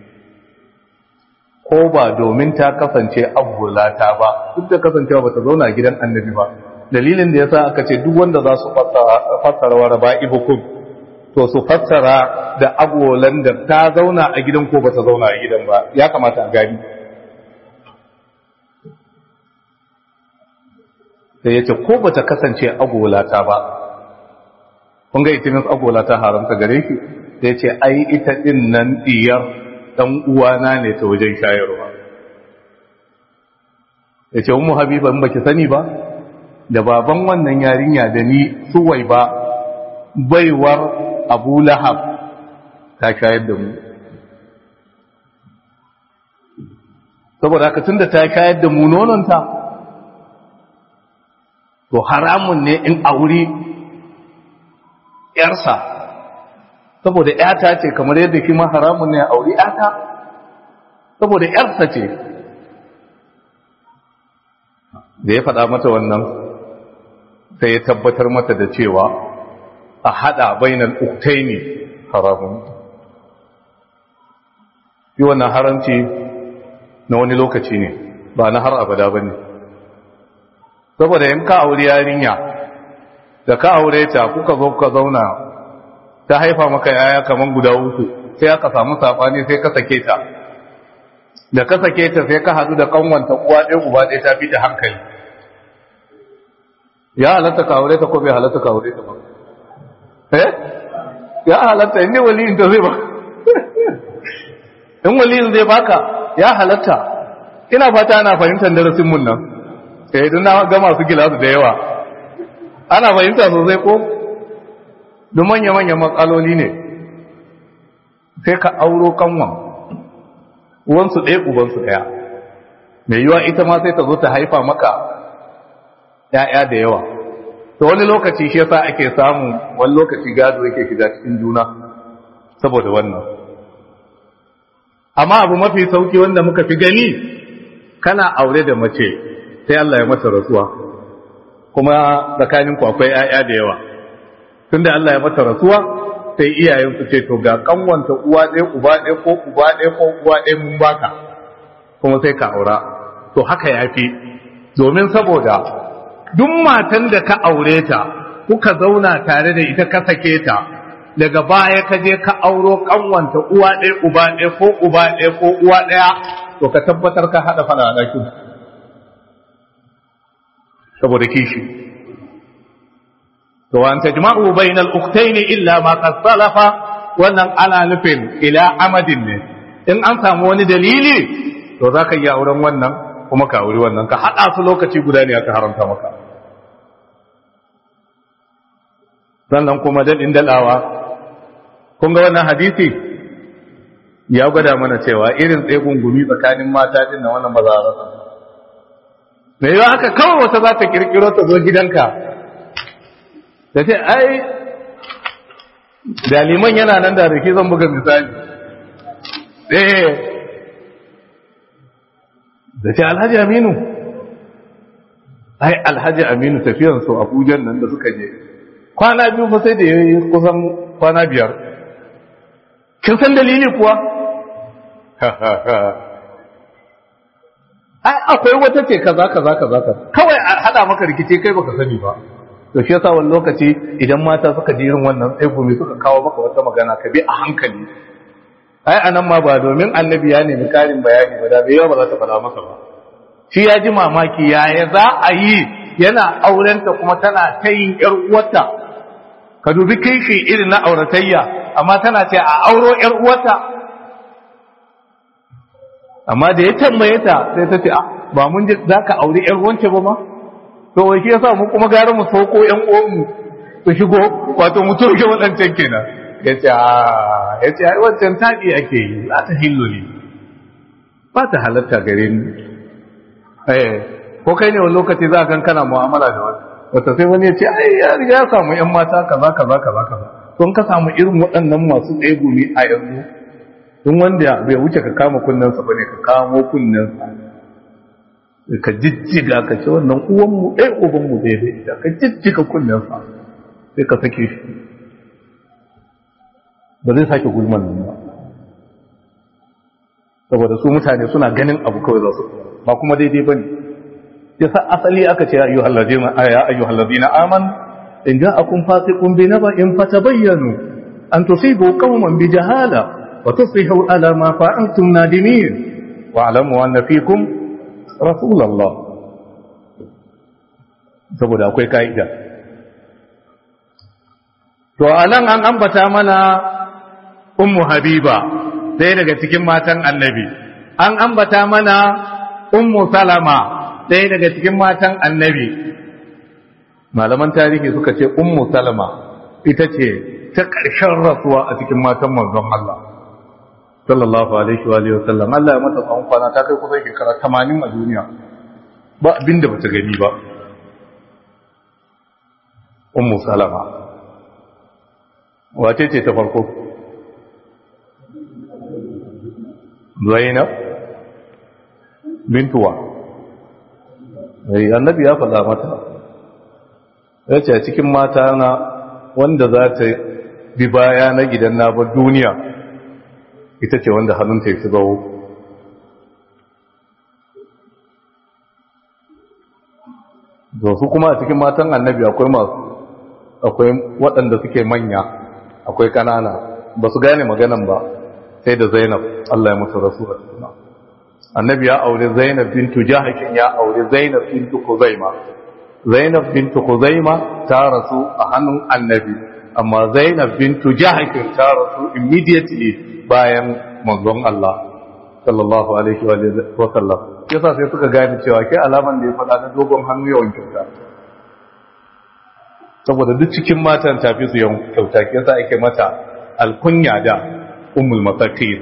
ko ba domin ta kasance abulata ba duk da kasancewa ba ta zauna gidan annabi ba dalilin da ya sa aka ce duk wanda za su fassara wa raba'ibukum to su fassara da agolan da ta zauna a gidan ko ba ta zauna a gidan ba ya kamata a gani sai ya ce ko ba ta kasance agolata ba kun ga itimin agolata haramta gare ki sai ya ce ai ita din nan diyar dan uwana ne ta wajen shayarwa ya ce umu habiba in baki sani ba da baban wannan yarinya da ni suwai ba baiwar abu lahab ta shayar da mu saboda haka tun da ta shayar da mu nononta to haramun ne in auri yarsa saboda yata ce kamar yadda kima haramun ne a auri yata saboda yarsa ce da ya faɗa mata wannan sai ya tabbatar mata da cewa a haɗa bainar uktai ne haramun yi wannan haramci na wani lokaci ne ba na har abada ba ne saboda yin ka aure yarinya da ka aure ta kuka zo ka zauna ta haifa maka yaya kamar guda uku sai aka samu saɓani sai ka sake ta da ka sake ta sai ka hadu da kanwanta uwa ɗaya uba ɗaya ta fi da hankali ya halatta ka aure ta ko bai halatta ka aure ta ba eh ya halatta inda waliyin ta zai ba in waliyin zai baka ya halatta ina fata ana fahimtar darasin mun nan eh don na ga masu gilasu da yawa ana fahimta sosai ko don manya-manyan matsaloli ne sai ka auro kanwan uwansu ɗaya ubansu ɗaya mai yiwa ita ma sai ta zo ta haifa maka ‘ya'ya da yawa to wani lokaci shi yasa ake samu wani lokaci gado yake shiga cikin juna saboda wannan amma abu mafi sauki wanda muka fi gani kana aure da mace sai Allah ya mata rasuwa kuma tsakaninku akwai ‘ya'ya da yawa tunda Allah ya mata rasuwa sai iyayen su ce to ga kanwanta uwa ɗaya uba ɗaya ko uba ɗaya ko uwa ɗaya mun baka kuma sai ka aura to haka yafi domin saboda duk matan da ka aure ta kuka zauna tare da ita ka sake ta daga baya ka je ka auro kanwanta uwa ɗaya uba ɗaya ko uba ɗaya ko uwa ɗaya to ka tabbatar ka haɗa fara a ɗakin saboda kishi to an tajma'u bainal ukhtayn illa ma qad salafa wannan ana nufin ila amadin ne in an samu wani dalili to zaka yi auren wannan kuma ka auri wannan ka hada su lokaci guda ne aka haramta maka sannan kuma dadin dalawa kun ga wannan hadisi ya gwada mana cewa irin tsaye gungumi tsakanin mata din na wannan ba za a rasa me yawa haka kawai wata za ta kirkiro ta zo gidanka da ce ai daliman yana nan da rike zan buga misali eh da ce alhaji aminu ai alhaji aminu tafiyan su abujan nan da suka je kwana biyu fa sai da ya yi kusan kwana biyar kin san dalili kuwa ai akwai wata ce kaza kaza kaza kawai a hada maka rikice kai baka sani ba to shi yasa wani lokaci idan mata suka ji irin wannan tsegumi suka kawo maka wata magana ka bi a hankali ai anan ma ba domin annabi ya nemi karin bayani ba da bai yawa ba za ta faɗa masa ba shi ya ji mamaki yaya za a yi yana aurenta kuma tana ta yin yar uwarta ka dubi kishi irin na auratayya amma tana ce a auro yar uwarta amma da ya tambaye ta sai ta ce ba mun ji za ka auri yar wance ba ma to wai shi yasa mu kuma gara mu sauko ƴan uwanmu su shigo wato mu turke waɗancan kenan yace a yace ai wancan taɗi ake yi za ta hillo ne ba ta halatta gare ni eh ko kai ne wani lokaci za ka kana mu'amala da wani wata sai wani ya ce ai ya riga ya samu ƴan mata kaza kaza kaza kaza don ka samu irin waɗannan masu tsaye gumi a yanzu don wanda bai wuce ka kama kunnensa ba ne ka kamo kunnensa ka jijjiga ka ce wannan uwanmu ɗaya ubanmu ɗaya da ita ka jijjiga kunnensa sai ka sake shi ba zai sake gulman nan ba saboda su mutane suna ganin abu kawai za su ba kuma daidai ba ne ya sa asali aka ce ya ayyuhal ladina aman in ja'akum fasiqun bi naba'in fatabayyanu an tusibu qauman bi jahala wa tusbihu ala ma fa'altum nadimin wa'lamu anna fikum rasulallah saboda akwai ka'ida to anan an ambata mana ummu habiba ɗaya daga cikin matan annabi an ambata mana ummu salama ɗaya daga cikin matan annabi malaman tarihi suka ce ummu salama ita ce ta ƙarshen rasuwa a cikin matan manzon Allah sallallahu alaihi wa alihi wasallam Allah ya mata tsawon kwana ta kai kusan shekara 80 a duniya ba abinda bata gani ba ummu salama wace ce ta farko zainab bintuwa annabi ya faɗa mata ya ce a cikin mata na wanda za ta bi baya na gidan na bar duniya ita ce wanda hannunta ya fi zawo da su kuma a cikin matan annabi akwai masu akwai waɗanda suke manya akwai ƙanana ba su gane maganan ba sai da zainab Allah ya mutu rasu annabi ya aure zainab bintu jahakin ya aure zainab bintu kuzaima zainab bintu kuzaima ta rasu a hannun annabi amma zainab bintu jahakin ta rasu immediately bayan manzon Allah sallallahu alaihi wa sallam yasa sai suka gane cewa kai alaman da ya faɗa na dogon hannu yawan kyauta saboda duk cikin matan tafi su yawan kyauta ke yasa ake mata alkunya da ummul masakin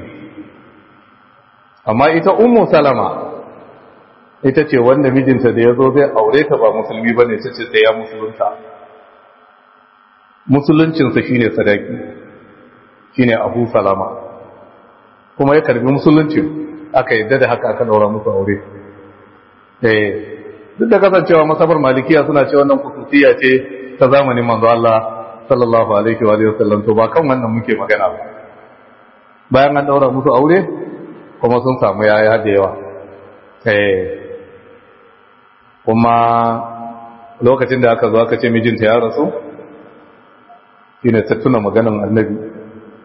amma ita ummu salama ita ce wanda mijinta da ya zo zai aure ta ba musulmi ba ne ta ce sai ya musulunta musuluncinsa shine sadaki shine abu salama kuma ya karbi musuluncin aka yadda da haka aka daura musu aure eh duk da kasancewa masabar malikiya suna ce wannan kususiya ce ta zamanin manzo Allah sallallahu alaihi wa sallam to ba kan wannan muke magana ba bayan an daura musu aure kuma sun samu yaya da yawa eh kuma lokacin da aka zo aka ce mijinta ya rasu shine ta tuna maganan annabi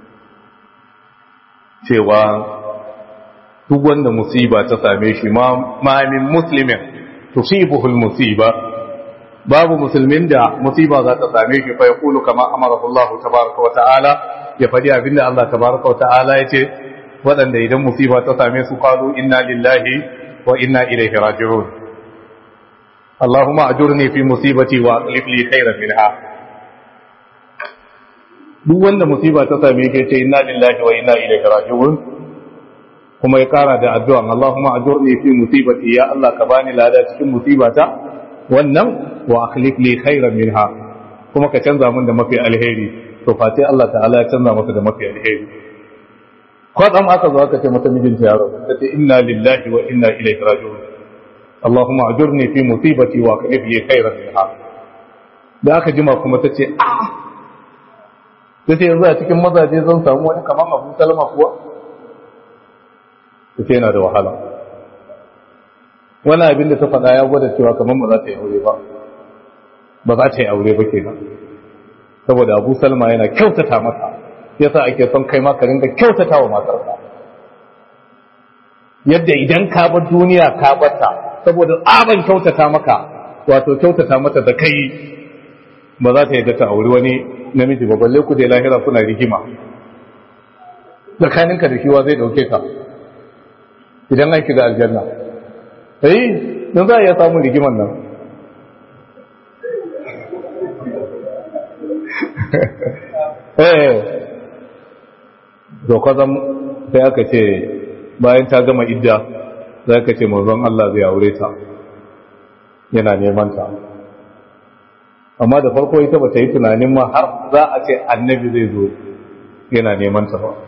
cewa duk wanda musiba ta same shi ma min muslimin tusibuhul musiba babu musulmin da musiba za ta same shi fa yaqulu kama amara Allah tabaaraka wa ta'ala ya fadi abinda Allah tabaaraka wa ta'ala yace wadanda idan musiba ta same su qalu inna lillahi wa inna ilaihi raji'un Allahumma ajurni fi musibati wa aqlib li khayran minha duk wanda musiba ta same shi ce inna lillahi wa inna ilaihi raji'un kuma ya kara da addu'a Allahumma ajurni fi musibati ya Allah ka bani lada cikin musibata wannan wa akhlif li khairan minha kuma ka canza min da mafi alheri to fa sai Allah ta'ala ya canza masa da mafi alheri kwadam aka zo aka ce mata mijinta ya rabu ta ce inna lillahi wa inna ilaihi raji'un Allahumma ajurni fi musibati wa akhlif li khairan minha da aka jima kuma ta ce a ta ce yanzu a cikin mazaje zan samu wani kamar Abu Salama kuwa ta ce yana da wahala wani abin da ta faɗa ya gwada cewa kamar ba za ta yi aure ba ba za ta yi aure ba ke nan saboda abu salma yana kyautata mata yasa ake son kai maka ringa kyautata wa matarka yadda idan ka bar duniya ka bata saboda tsaban kyautata maka wato kyautata mata da kai ba za ta yi ta aure wani namiji ba balle ku da lahira suna rigima tsakaninka da kiwa zai dauke ka idan an shiga aljanna sai don za a iya samun rigiman nan eh dokwazan sai aka ce bayan ta gama idda za ka ce mazan Allah zai aure ta yana neman ta amma da farko ita ba ta yi tunanin ma har za a ce annabi zai zo yana neman ta ba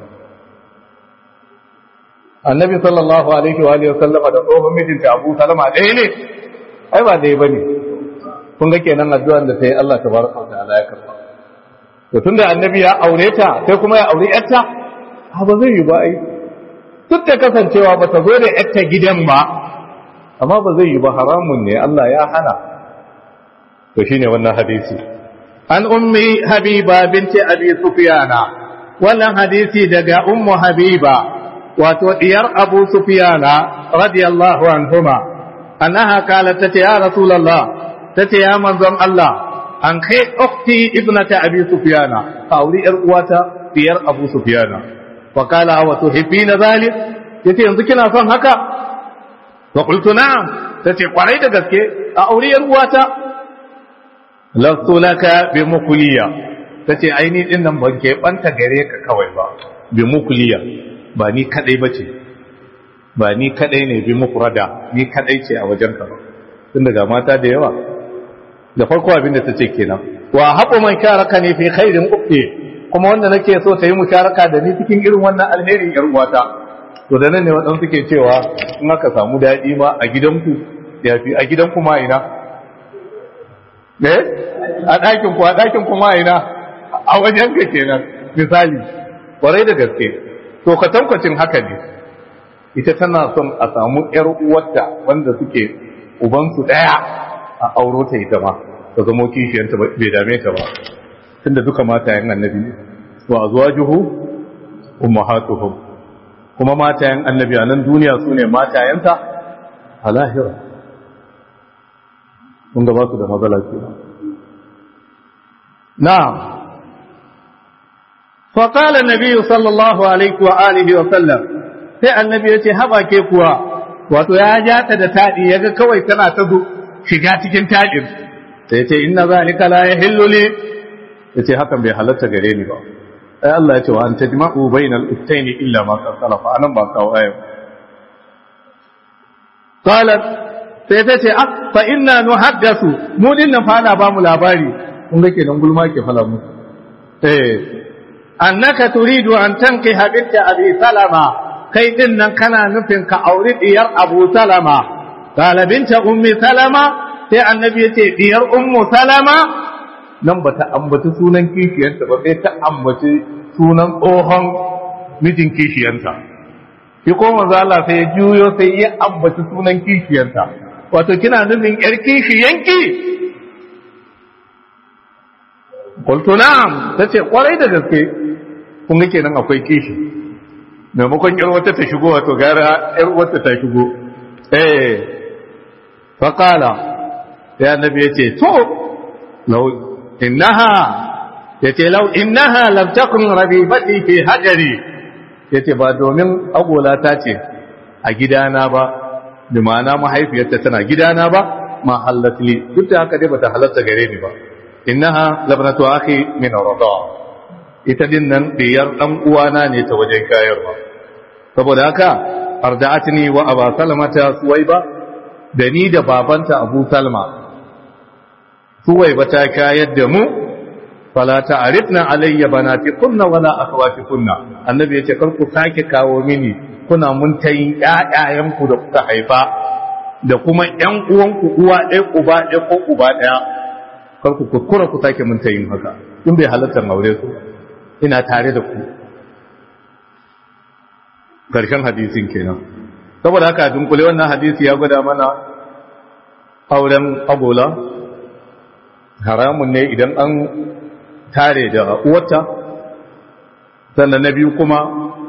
annabi sallallahu alaihi wa alihi sallama da tsohon mijinta Abu Salama ɗaya ne ai ba ɗaya bane kun ga kenan addu'an da sai Allah tabaraka wa ta'ala ya karba to tunda annabi ya aure ta sai kuma ya aure yarta ha ba zai yi ba ai duk da kasancewa ba ta zo da yarta gidan ba amma ba zai yi ba haramun ne Allah ya hana to shine wannan hadisi an ummi habiba binti abi sufyana wannan hadisi daga ummu habiba wato diyar abu sufiyana radiyallahu anhuma annaha qalat tati ya rasulullah tati ya manzon Allah an kai ukhti ibnata abi sufiyana auri yar uwata diyar abu sufiyana wa qala wa tuhibbina zalik yace yanzu kina son haka wa qultu na'am tace kwarai da gaske a auri yar uwata lastu laka bi mukuliya tace aini din nan ban ke banta gare ka kawai ba bi mukuliya ba ni kadai bace ba ni kadai ne bi mufrada ni kadai ce a wajen ka tun daga mata da yawa da farko abin da tace kenan wa haɓu man sharaka ne fi khairin ukhti kuma wanda nake so ta yi musharaka da ni cikin irin wannan alheri yar uwata to da nan ne waɗansu ke cewa in aka samu daɗi ma a gidanku ya fi a gidanku ma ina ne a ɗakin ku a ɗakin ku ma ina a wajen ka kenan misali kwarai da gaske to kwatankwacin haka ne ita tana son a samu ƴar uwarta wanda suke ubansu ɗaya a auro ta ita ma ta zamo kishiyanta bai dame ta ba tunda duka matayen annabi ne wa azwajuhu ummahatuhum kuma matayen annabi a nan duniya su ne matayensa a lahira kun ga ba su da matsala ke na'am فقال النبي صلى الله عليه وآله وسلم sai annabi ya ce haɓa ke kuwa wato ya ja ta da taɗi ya ga kawai tana ta shiga cikin taɗin sai ce inna zalika la yahillu li ya ce hakan bai halatta gare ni ba ai Allah ya ce wa an tajma'u bainal uktayn illa ma qad salafa anan ba kawo ayo qalat sai ta ce ah fa inna nuhaddathu mu dinnan fa ana ba mu labari kun ga kenan gulma ke fala mu eh annaka turidu an tankiha binta abi salama kai din nan kana nufin ka auri diyar abu salama qala binta ummi salama sai annabi yace diyar ummu salama nan bata ambaci sunan kishiyarta ba sai ta ambaci sunan tsohon mijin kishiyarta shi ko manzo Allah sai ya juyo sai ya ambaci sunan kishiyarta wato kina nufin yar kishiyanki qultu na'am tace kwarai da gaske kun ga kenan akwai kishi maimakon yar wata ta shigo wato gara yar wata ta shigo eh fa qala ya annabi yace to law innaha yace law innaha lam takun rabibati fi hajari yace ba domin agola ta ce a gidana ba bi ma'ana mahaifiyarta tana gidana ba ma halatli duk da haka dai bata halatta gare ni ba innaha labnatu akhi min rada ita din nan diyar dan uwana ne ta wajen kayarwa saboda haka arda'atni wa aba salamata suwaiba da ni da babanta abu salma suwaiba ta kayar da mu fala ta'rifna alayya banati kunna wala akhawati kunna annabi yace kar ku sake kawo mini kuna mun tayin ƴaƴayen ku da kuka haifa da kuma ƴan uwanku uwa ɗaya uba ɗaya ko uba ɗaya kar ku kuskura ku sake mun tayin haka in bai halatta aure su ina tare da ku karshen hadisin kenan saboda haka dunkule wannan hadisi ya gwada mana auren agola haramun ne idan an tare da uwarta sannan na biyu kuma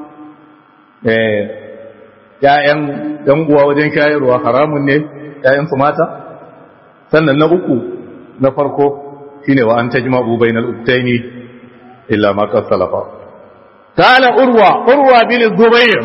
‘ya'yan ‘yan uwa wajen shayarwa haramun ne ‘ya'yan su mata sannan na uku na farko shine wa an tajma'u bainal uktaini illa ma qad salafa قال أروى أروى بن الزبير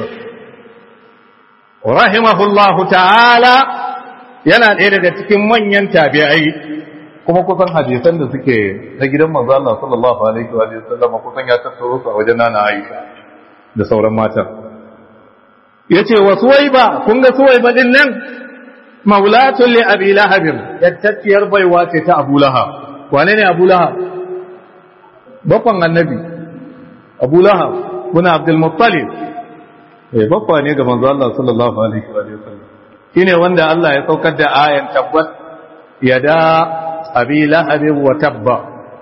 رحمه الله تعالى yana ɗaya daga cikin manyan tabi'ai kuma kusan hadisan da suke na gidan manzo Allah sallallahu alaihi wa sallam kusan ya tattaro su a wajen nana Aisha da sauran matan yace wa suwaiba kun ga suwaiba din nan maulatul li abi lahab yattaciyar baiwa ce ta Abu Lahab wane ne Abu Lahab bakon annabi Abu Lahab kuna Abdul Muttalib eh bakwa ne ga manzo Allah sallallahu alaihi wa sallam shine wanda Allah ya saukar da ayan tabbat yada abi lahabin wa tabba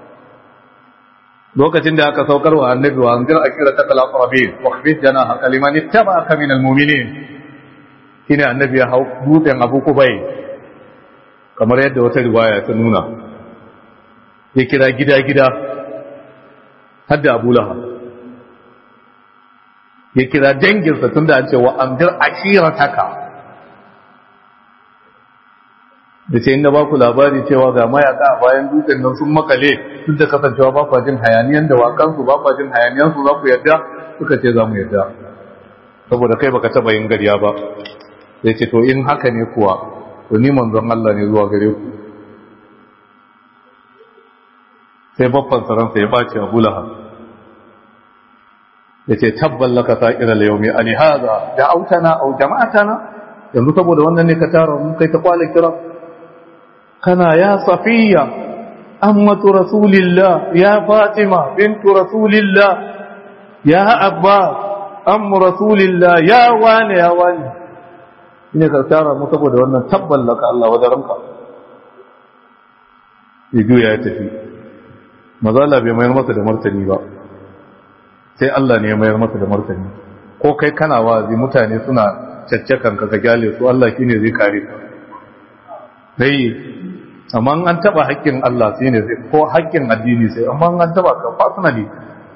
lokacin da aka saukar wa annabi wa anzir akira ta kala qarabin wa khfid jana kaliman ittaba'aka min almu'minin shine annabi ya hau dutsen Abu Kubai kamar yadda wata riwaya ta nuna ya kira gida gida hadda Abu Lahab ya kira danginsa tunda an ce wa anzir akirataka da ce inda ba ku labari cewa ga mayaka a bayan dutsen nan sun makale duk da kasancewa ba kwa jin hayaniyan da wakansu ba kwa jin hayaniyan su za ku yarda suka ce za mu yarda saboda kai baka taba yin gariya ba sai ce to in haka ne kuwa to ni manzon Allah ne zuwa gare ku sai babban saransa ya bace Abu Lahab ya ce tabban laka sa'ira al-yawmi ali hadha da'awtana aw jama'atana yanzu saboda wannan ne ka tara mu kai ta kwale kira kana ya safiya ammatu rasulillah ya fatima bintu rasulillah ya abba am rasulillah ya wani ya wani ne ka tara mu saboda wannan tabballaka Allah wa ranka ya juya ya tafi mazala bai mayar masa da martani ba sai Allah ne ya mayar masa da martani ko kai kana wazi mutane suna caccakan ka ka gyale su Allah shine zai kare ka sai amma an taba haƙƙin Allah sai ne zai ko haƙƙin addini sai amma an taba ka personally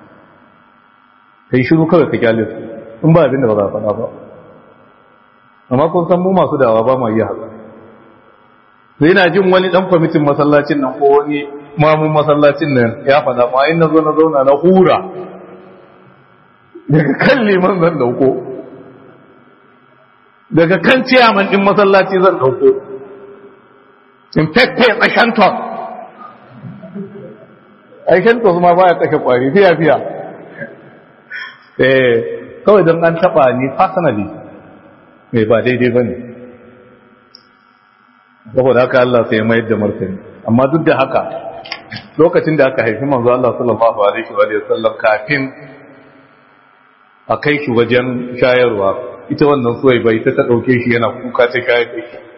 kai shiru kawai ka gyale su in ba abin da ba za a faɗa ba amma kun san mu masu dawa ba ma iya haka sai na jin wani dan kwamitin masallacin nan ko wani mamun masallacin nan ya faɗa ma in na zo na zauna na hura daga kan liman zan dauko daga kan ciyaman din masallaci zan dauko in fefe tsashantos aikantos ma baya kashe kwari fiya fiya eh kawai don an taba ni personally mai ba daidai ba ne saboda haka Allah sai mayar da martani amma duk da haka lokacin da aka haifi manzo Allah sallallahu alaihi wa sallam kafin a kai shi wajen shayarwa ita wannan suwai bai ta ta dauke shi yana kuka ta shayar da shi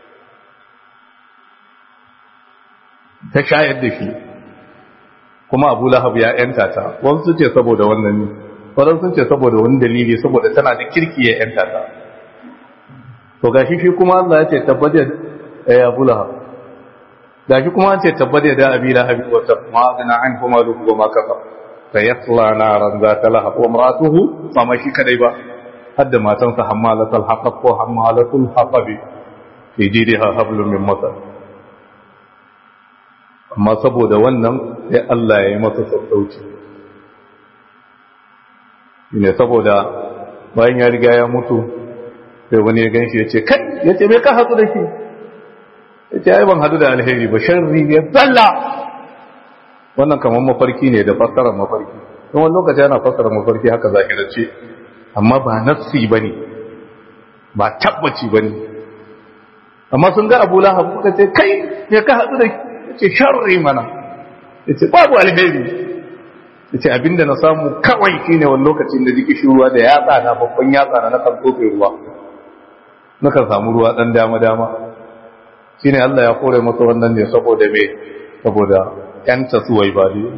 ta shayar da shi kuma Abu Lahab ya yanta ta wasu ce saboda wannan ne wasu sun ce saboda wani dalili saboda tana da kirki ya yanta ta to gashi shi kuma Allah ya ce tabbata ya Abu Lahab gashi kuma an ce tabbata da Abi Lahab wa tabma an kuma ruhu wa ma kafa sayasla naran za ta lahab wa maratuhu ba ma shi kadai ba hadda matansa hammalatul haqab ko hammalatul haqabi fi jidha hablum min masar amma saboda wannan sai Allah ya yi masa sassauci ne saboda bayan ya riga ya mutu sai wani ya ganshi ya ce kai ya ce me ka hadu da shi ya ce ai ban hadu da alheri ba sharri ya zalla wannan kamar mafarki ne da fassarar mafarki don wani lokaci yana fassarar mafarki haka zahirance amma ba nafsi ba ne ba tabbaci ba ne amma sun ga abu lahab suka ce kai me ka hadu da shi ya ce sharri mana ya ce babu alheri ya ce abinda na samu kawai shi ne wani lokacin da jiki ruwa da yatsa na babban yatsa na nakan tsofe ruwa nakan samu ruwa ɗan dama-dama shi ne Allah ya kore masa wannan ne saboda me saboda ‘yanta suwai ba ne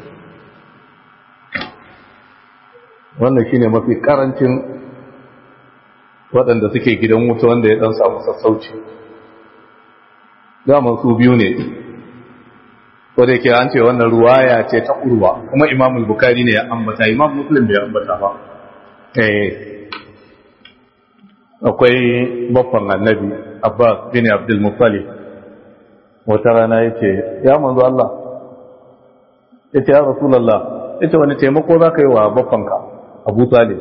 wannan shi ne mafi ƙarancin waɗanda suke gidan wuta wanda ya ɗan samu sassauci daman su biyu ne ko da yake an ce wannan ruwaya ce ta urwa kuma imam bukari ne ya ambata imam muslim bai ambata ba eh akwai baffan annabi abbas bin abdul muttalib wata rana yace ya manzo Allah yace ya rasulullah yace wani taimako zaka yi wa baffanka abu talib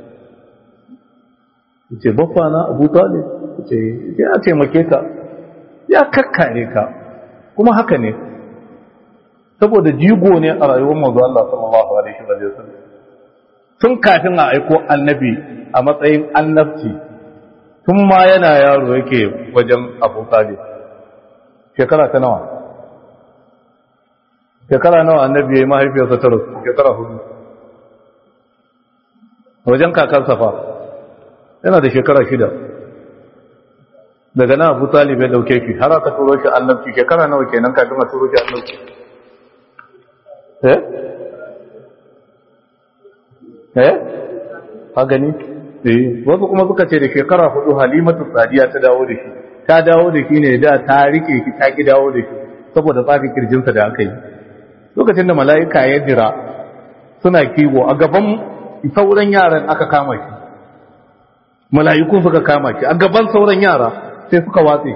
yace baffana abu talib yace ya taimake ka ya kakkare ka kuma haka ne saboda jigo ne a rayuwar manzo Allah sallallahu alaihi wa sallam tun kafin a aiko annabi a matsayin annabci tun ma yana yaro yake wajen Abu Talib shekara ta nawa shekara nawa annabi yayi mahaifiyarsa ta rasu shekara hudu wajen kakansa fa yana da shekara shida daga nan Abu Talib ya dauke shi har aka turo shi annabci shekara nawa kenan kafin a turo shi annabci eh eh ha gani eh wasu kuma suka ce da shekara hudu halimatu sadiya ta dawo da shi ta dawo da shi ne da ta rike shi ta ki dawo da shi saboda tsafi kirjinsa da aka yi lokacin da mala'ika ya jira suna kiwo a gaban sauran yaran aka kama shi mala'ikun suka kama shi a gaban sauran yara sai suka watse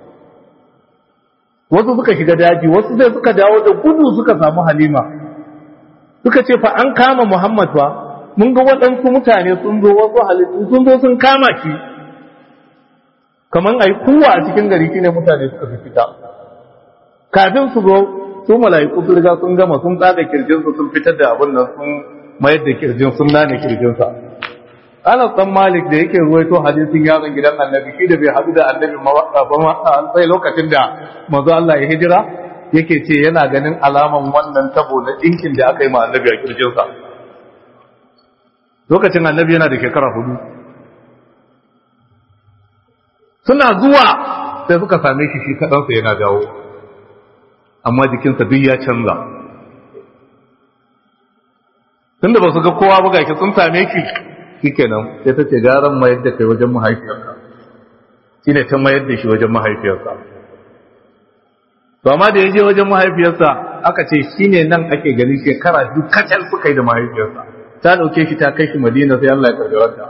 wasu suka shiga daji wasu sai suka dawo da gudu suka samu halima suka ce fa an kama muhammad fa mun ga waɗansu mutane sun zo wasu halittu sun zo sun kama shi kamar a yi kuwa a cikin gari shine mutane suka fi fita kafin su zo su mala'iku su riga sun gama sun tsaga kirjinsu sun fitar da abin nan sun mayar da kirjin sun nane kirjinsa Anas dan Malik da yake ruwaito hadisin yaron gidan Annabi shi da bai haɗu da Annabi ba sai lokacin da manzo Allah ya hijira yake ce yana ganin alaman wannan tabo na dinkin da aka yi ma Annabi a kirjinsa lokacin annabi yana da shekara hudu suna zuwa sai suka same shi shi kaɗansa yana dawo amma jikinsa duk ya canza tunda ba su ga kowa ba gashi sun same shi shikenan sai ta ce garan mayar da kai wajen mahaifiyarka shine ta mayar da shi wajen mahaifiyarsa to amma da ya je wajen mahaifiyarsa aka ce shine nan ake ganin shekara duk kacal suka yi da mahaifiyarsa ta dauke shi ta kai shi madina sai Allah ya karbi wata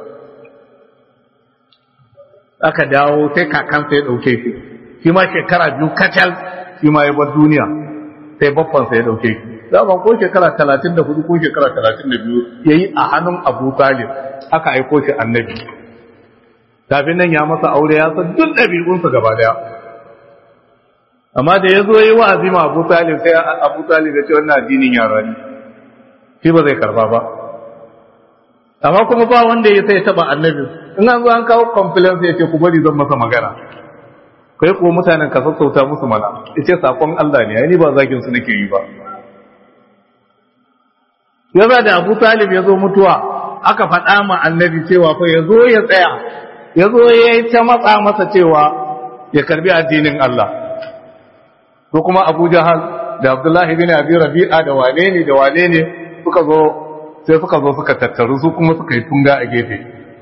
aka dawo sai kakansa ya dauke shi shi ma shekara biyu kacal shi ma ya bar duniya sai babbansa ya dauke shi zaman ko shekara talatin da hudu ko shekara talatin da biyu ya yi a hannun abu talib aka aiko shi annabi kafin nan ya masa aure ya san duk ɗabi'unsa gaba daya amma da ya zo yi wa'azi ma abu talib sai abu talib ya ce wannan addinin yara ne shi ba zai karba ba amma kuma ba wanda ya sai taba annabi in an zo an kawo complaint sai ya ce ku bari zan masa magana kai ko mutanen ka sassauta musu mana ya ce sakon Allah ne ai ni ba zagin su nake yi ba yaza da Abu Talib ya zo mutuwa aka faɗa ma annabi cewa fa ya zo ya tsaya ya zo ya yi ta matsa masa cewa ya karbi addinin Allah ko kuma Abu Jahal da Abdullahi bin Abi Rabi'a da wane ne da wane ne suka zo sai suka zo suka tattaru su kuma suka yi tunga a gefe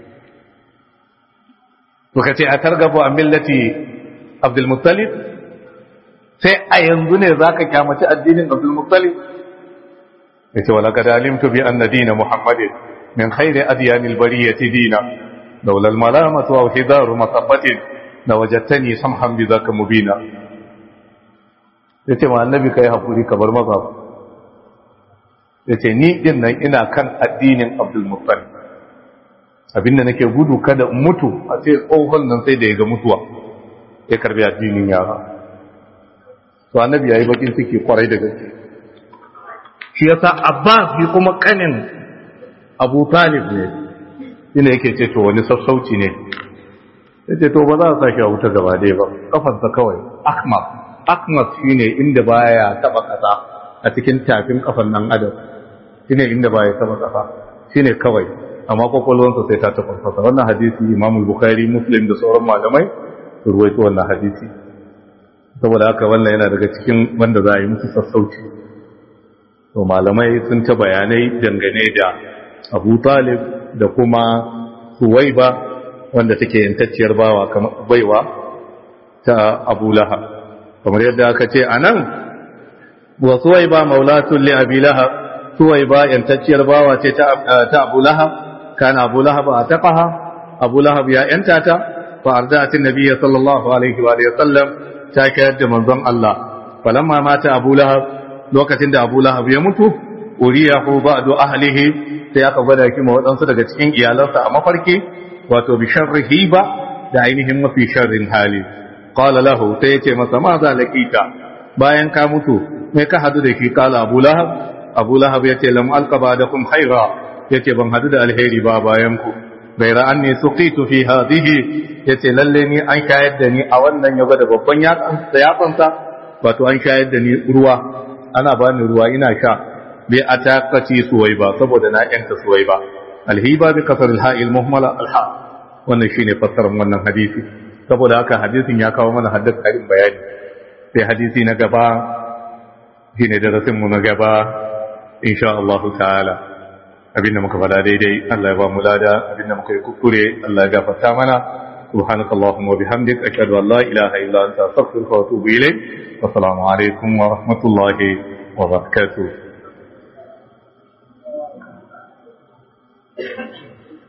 suka ce a targabo a millati Abdul Muttalib sai a yanzu ne zaka kyamaci addinin Abdul Muttalib yace wala kad alimtu bi anna din muhammadin min khairi adyan albariyah dina laula almalamah wa hidar masabbatin la wajadtani samhan bi dhaka mubina yace ma annabi kai hakuri ka bar maza yace ni din nan ina kan addinin abdul muttalib abinda nake gudu kada in mutu a ce tsohon nan sai da ya ga mutuwa ya karbi addinin yara to annabi yayi bakin ciki kwarai da gaske shi yasa Abbas bi kuma kanin Abu Talib ne shine yake ce to wani sassauci ne yace to ba za a sake a wuta gaba dai ba kafansa kawai akmas akmas shine inda baya taba kasa a cikin tafin kafan nan adam shine inda baya taba kasa shine kawai amma kwakwalwansa sai ta taba kasa wannan hadisi Imam Bukhari Muslim da sauran malamai su ruwaito wannan hadisi saboda haka wannan yana daga cikin wanda za a yi musu sassauci to malamai sun ta bayanai dangane da abu talib da kuma suwaiba wanda take yantacciyar bawa kamar baiwa ta abu laha kamar yadda aka ce a nan wa suwaiba maulatun li abi laha suwaiba yantacciyar bawa ce ta abu laha kana abu laha ba a taƙaha abu laha ya yanta ta fa ardatin nabiyya sallallahu alaihi wa sallam ta kayar da manzon Allah falamma mata abu lahab lokacin da Abu Lahab ya mutu uriyahu ba'du ahlihi sai aka gwada shi ma waɗansu daga cikin iyalansa a mafarki wato bi sharri hiba da ainihin mafi sharrin hali qala lahu sai yace masa ma za lakita bayan ka mutu me ka hadu da shi qala Abu Lahab Abu Lahab yace lam alqa ba'dakum khaira yace ban hadu da alheri ba bayan ku gaira anni suqitu fi hadhihi yace lalle ni an shayar da ni a wannan ya gwada babban yatsansa wato an shayar da ni ruwa ana bani ruwa ina sha bi ataqati suwaiba saboda na yanka suwaiba alhiba bi kasar alha'il muhmala alha wannan shine fassarar wannan hadisi saboda haka hadisin ya kawo mana haddar karin bayani sai hadisi na gaba shine darasin mu na gaba insha Allah ta'ala abinda muka fada daidai Allah ya ba mu lada abinda muka yi kuskure Allah ya gafarta mana سبحانك اللهم وبحمدك أشهد أن لا إله إلا أنت أستغفرك وأتوب إليك والسلام عليكم ورحمة الله وبركاته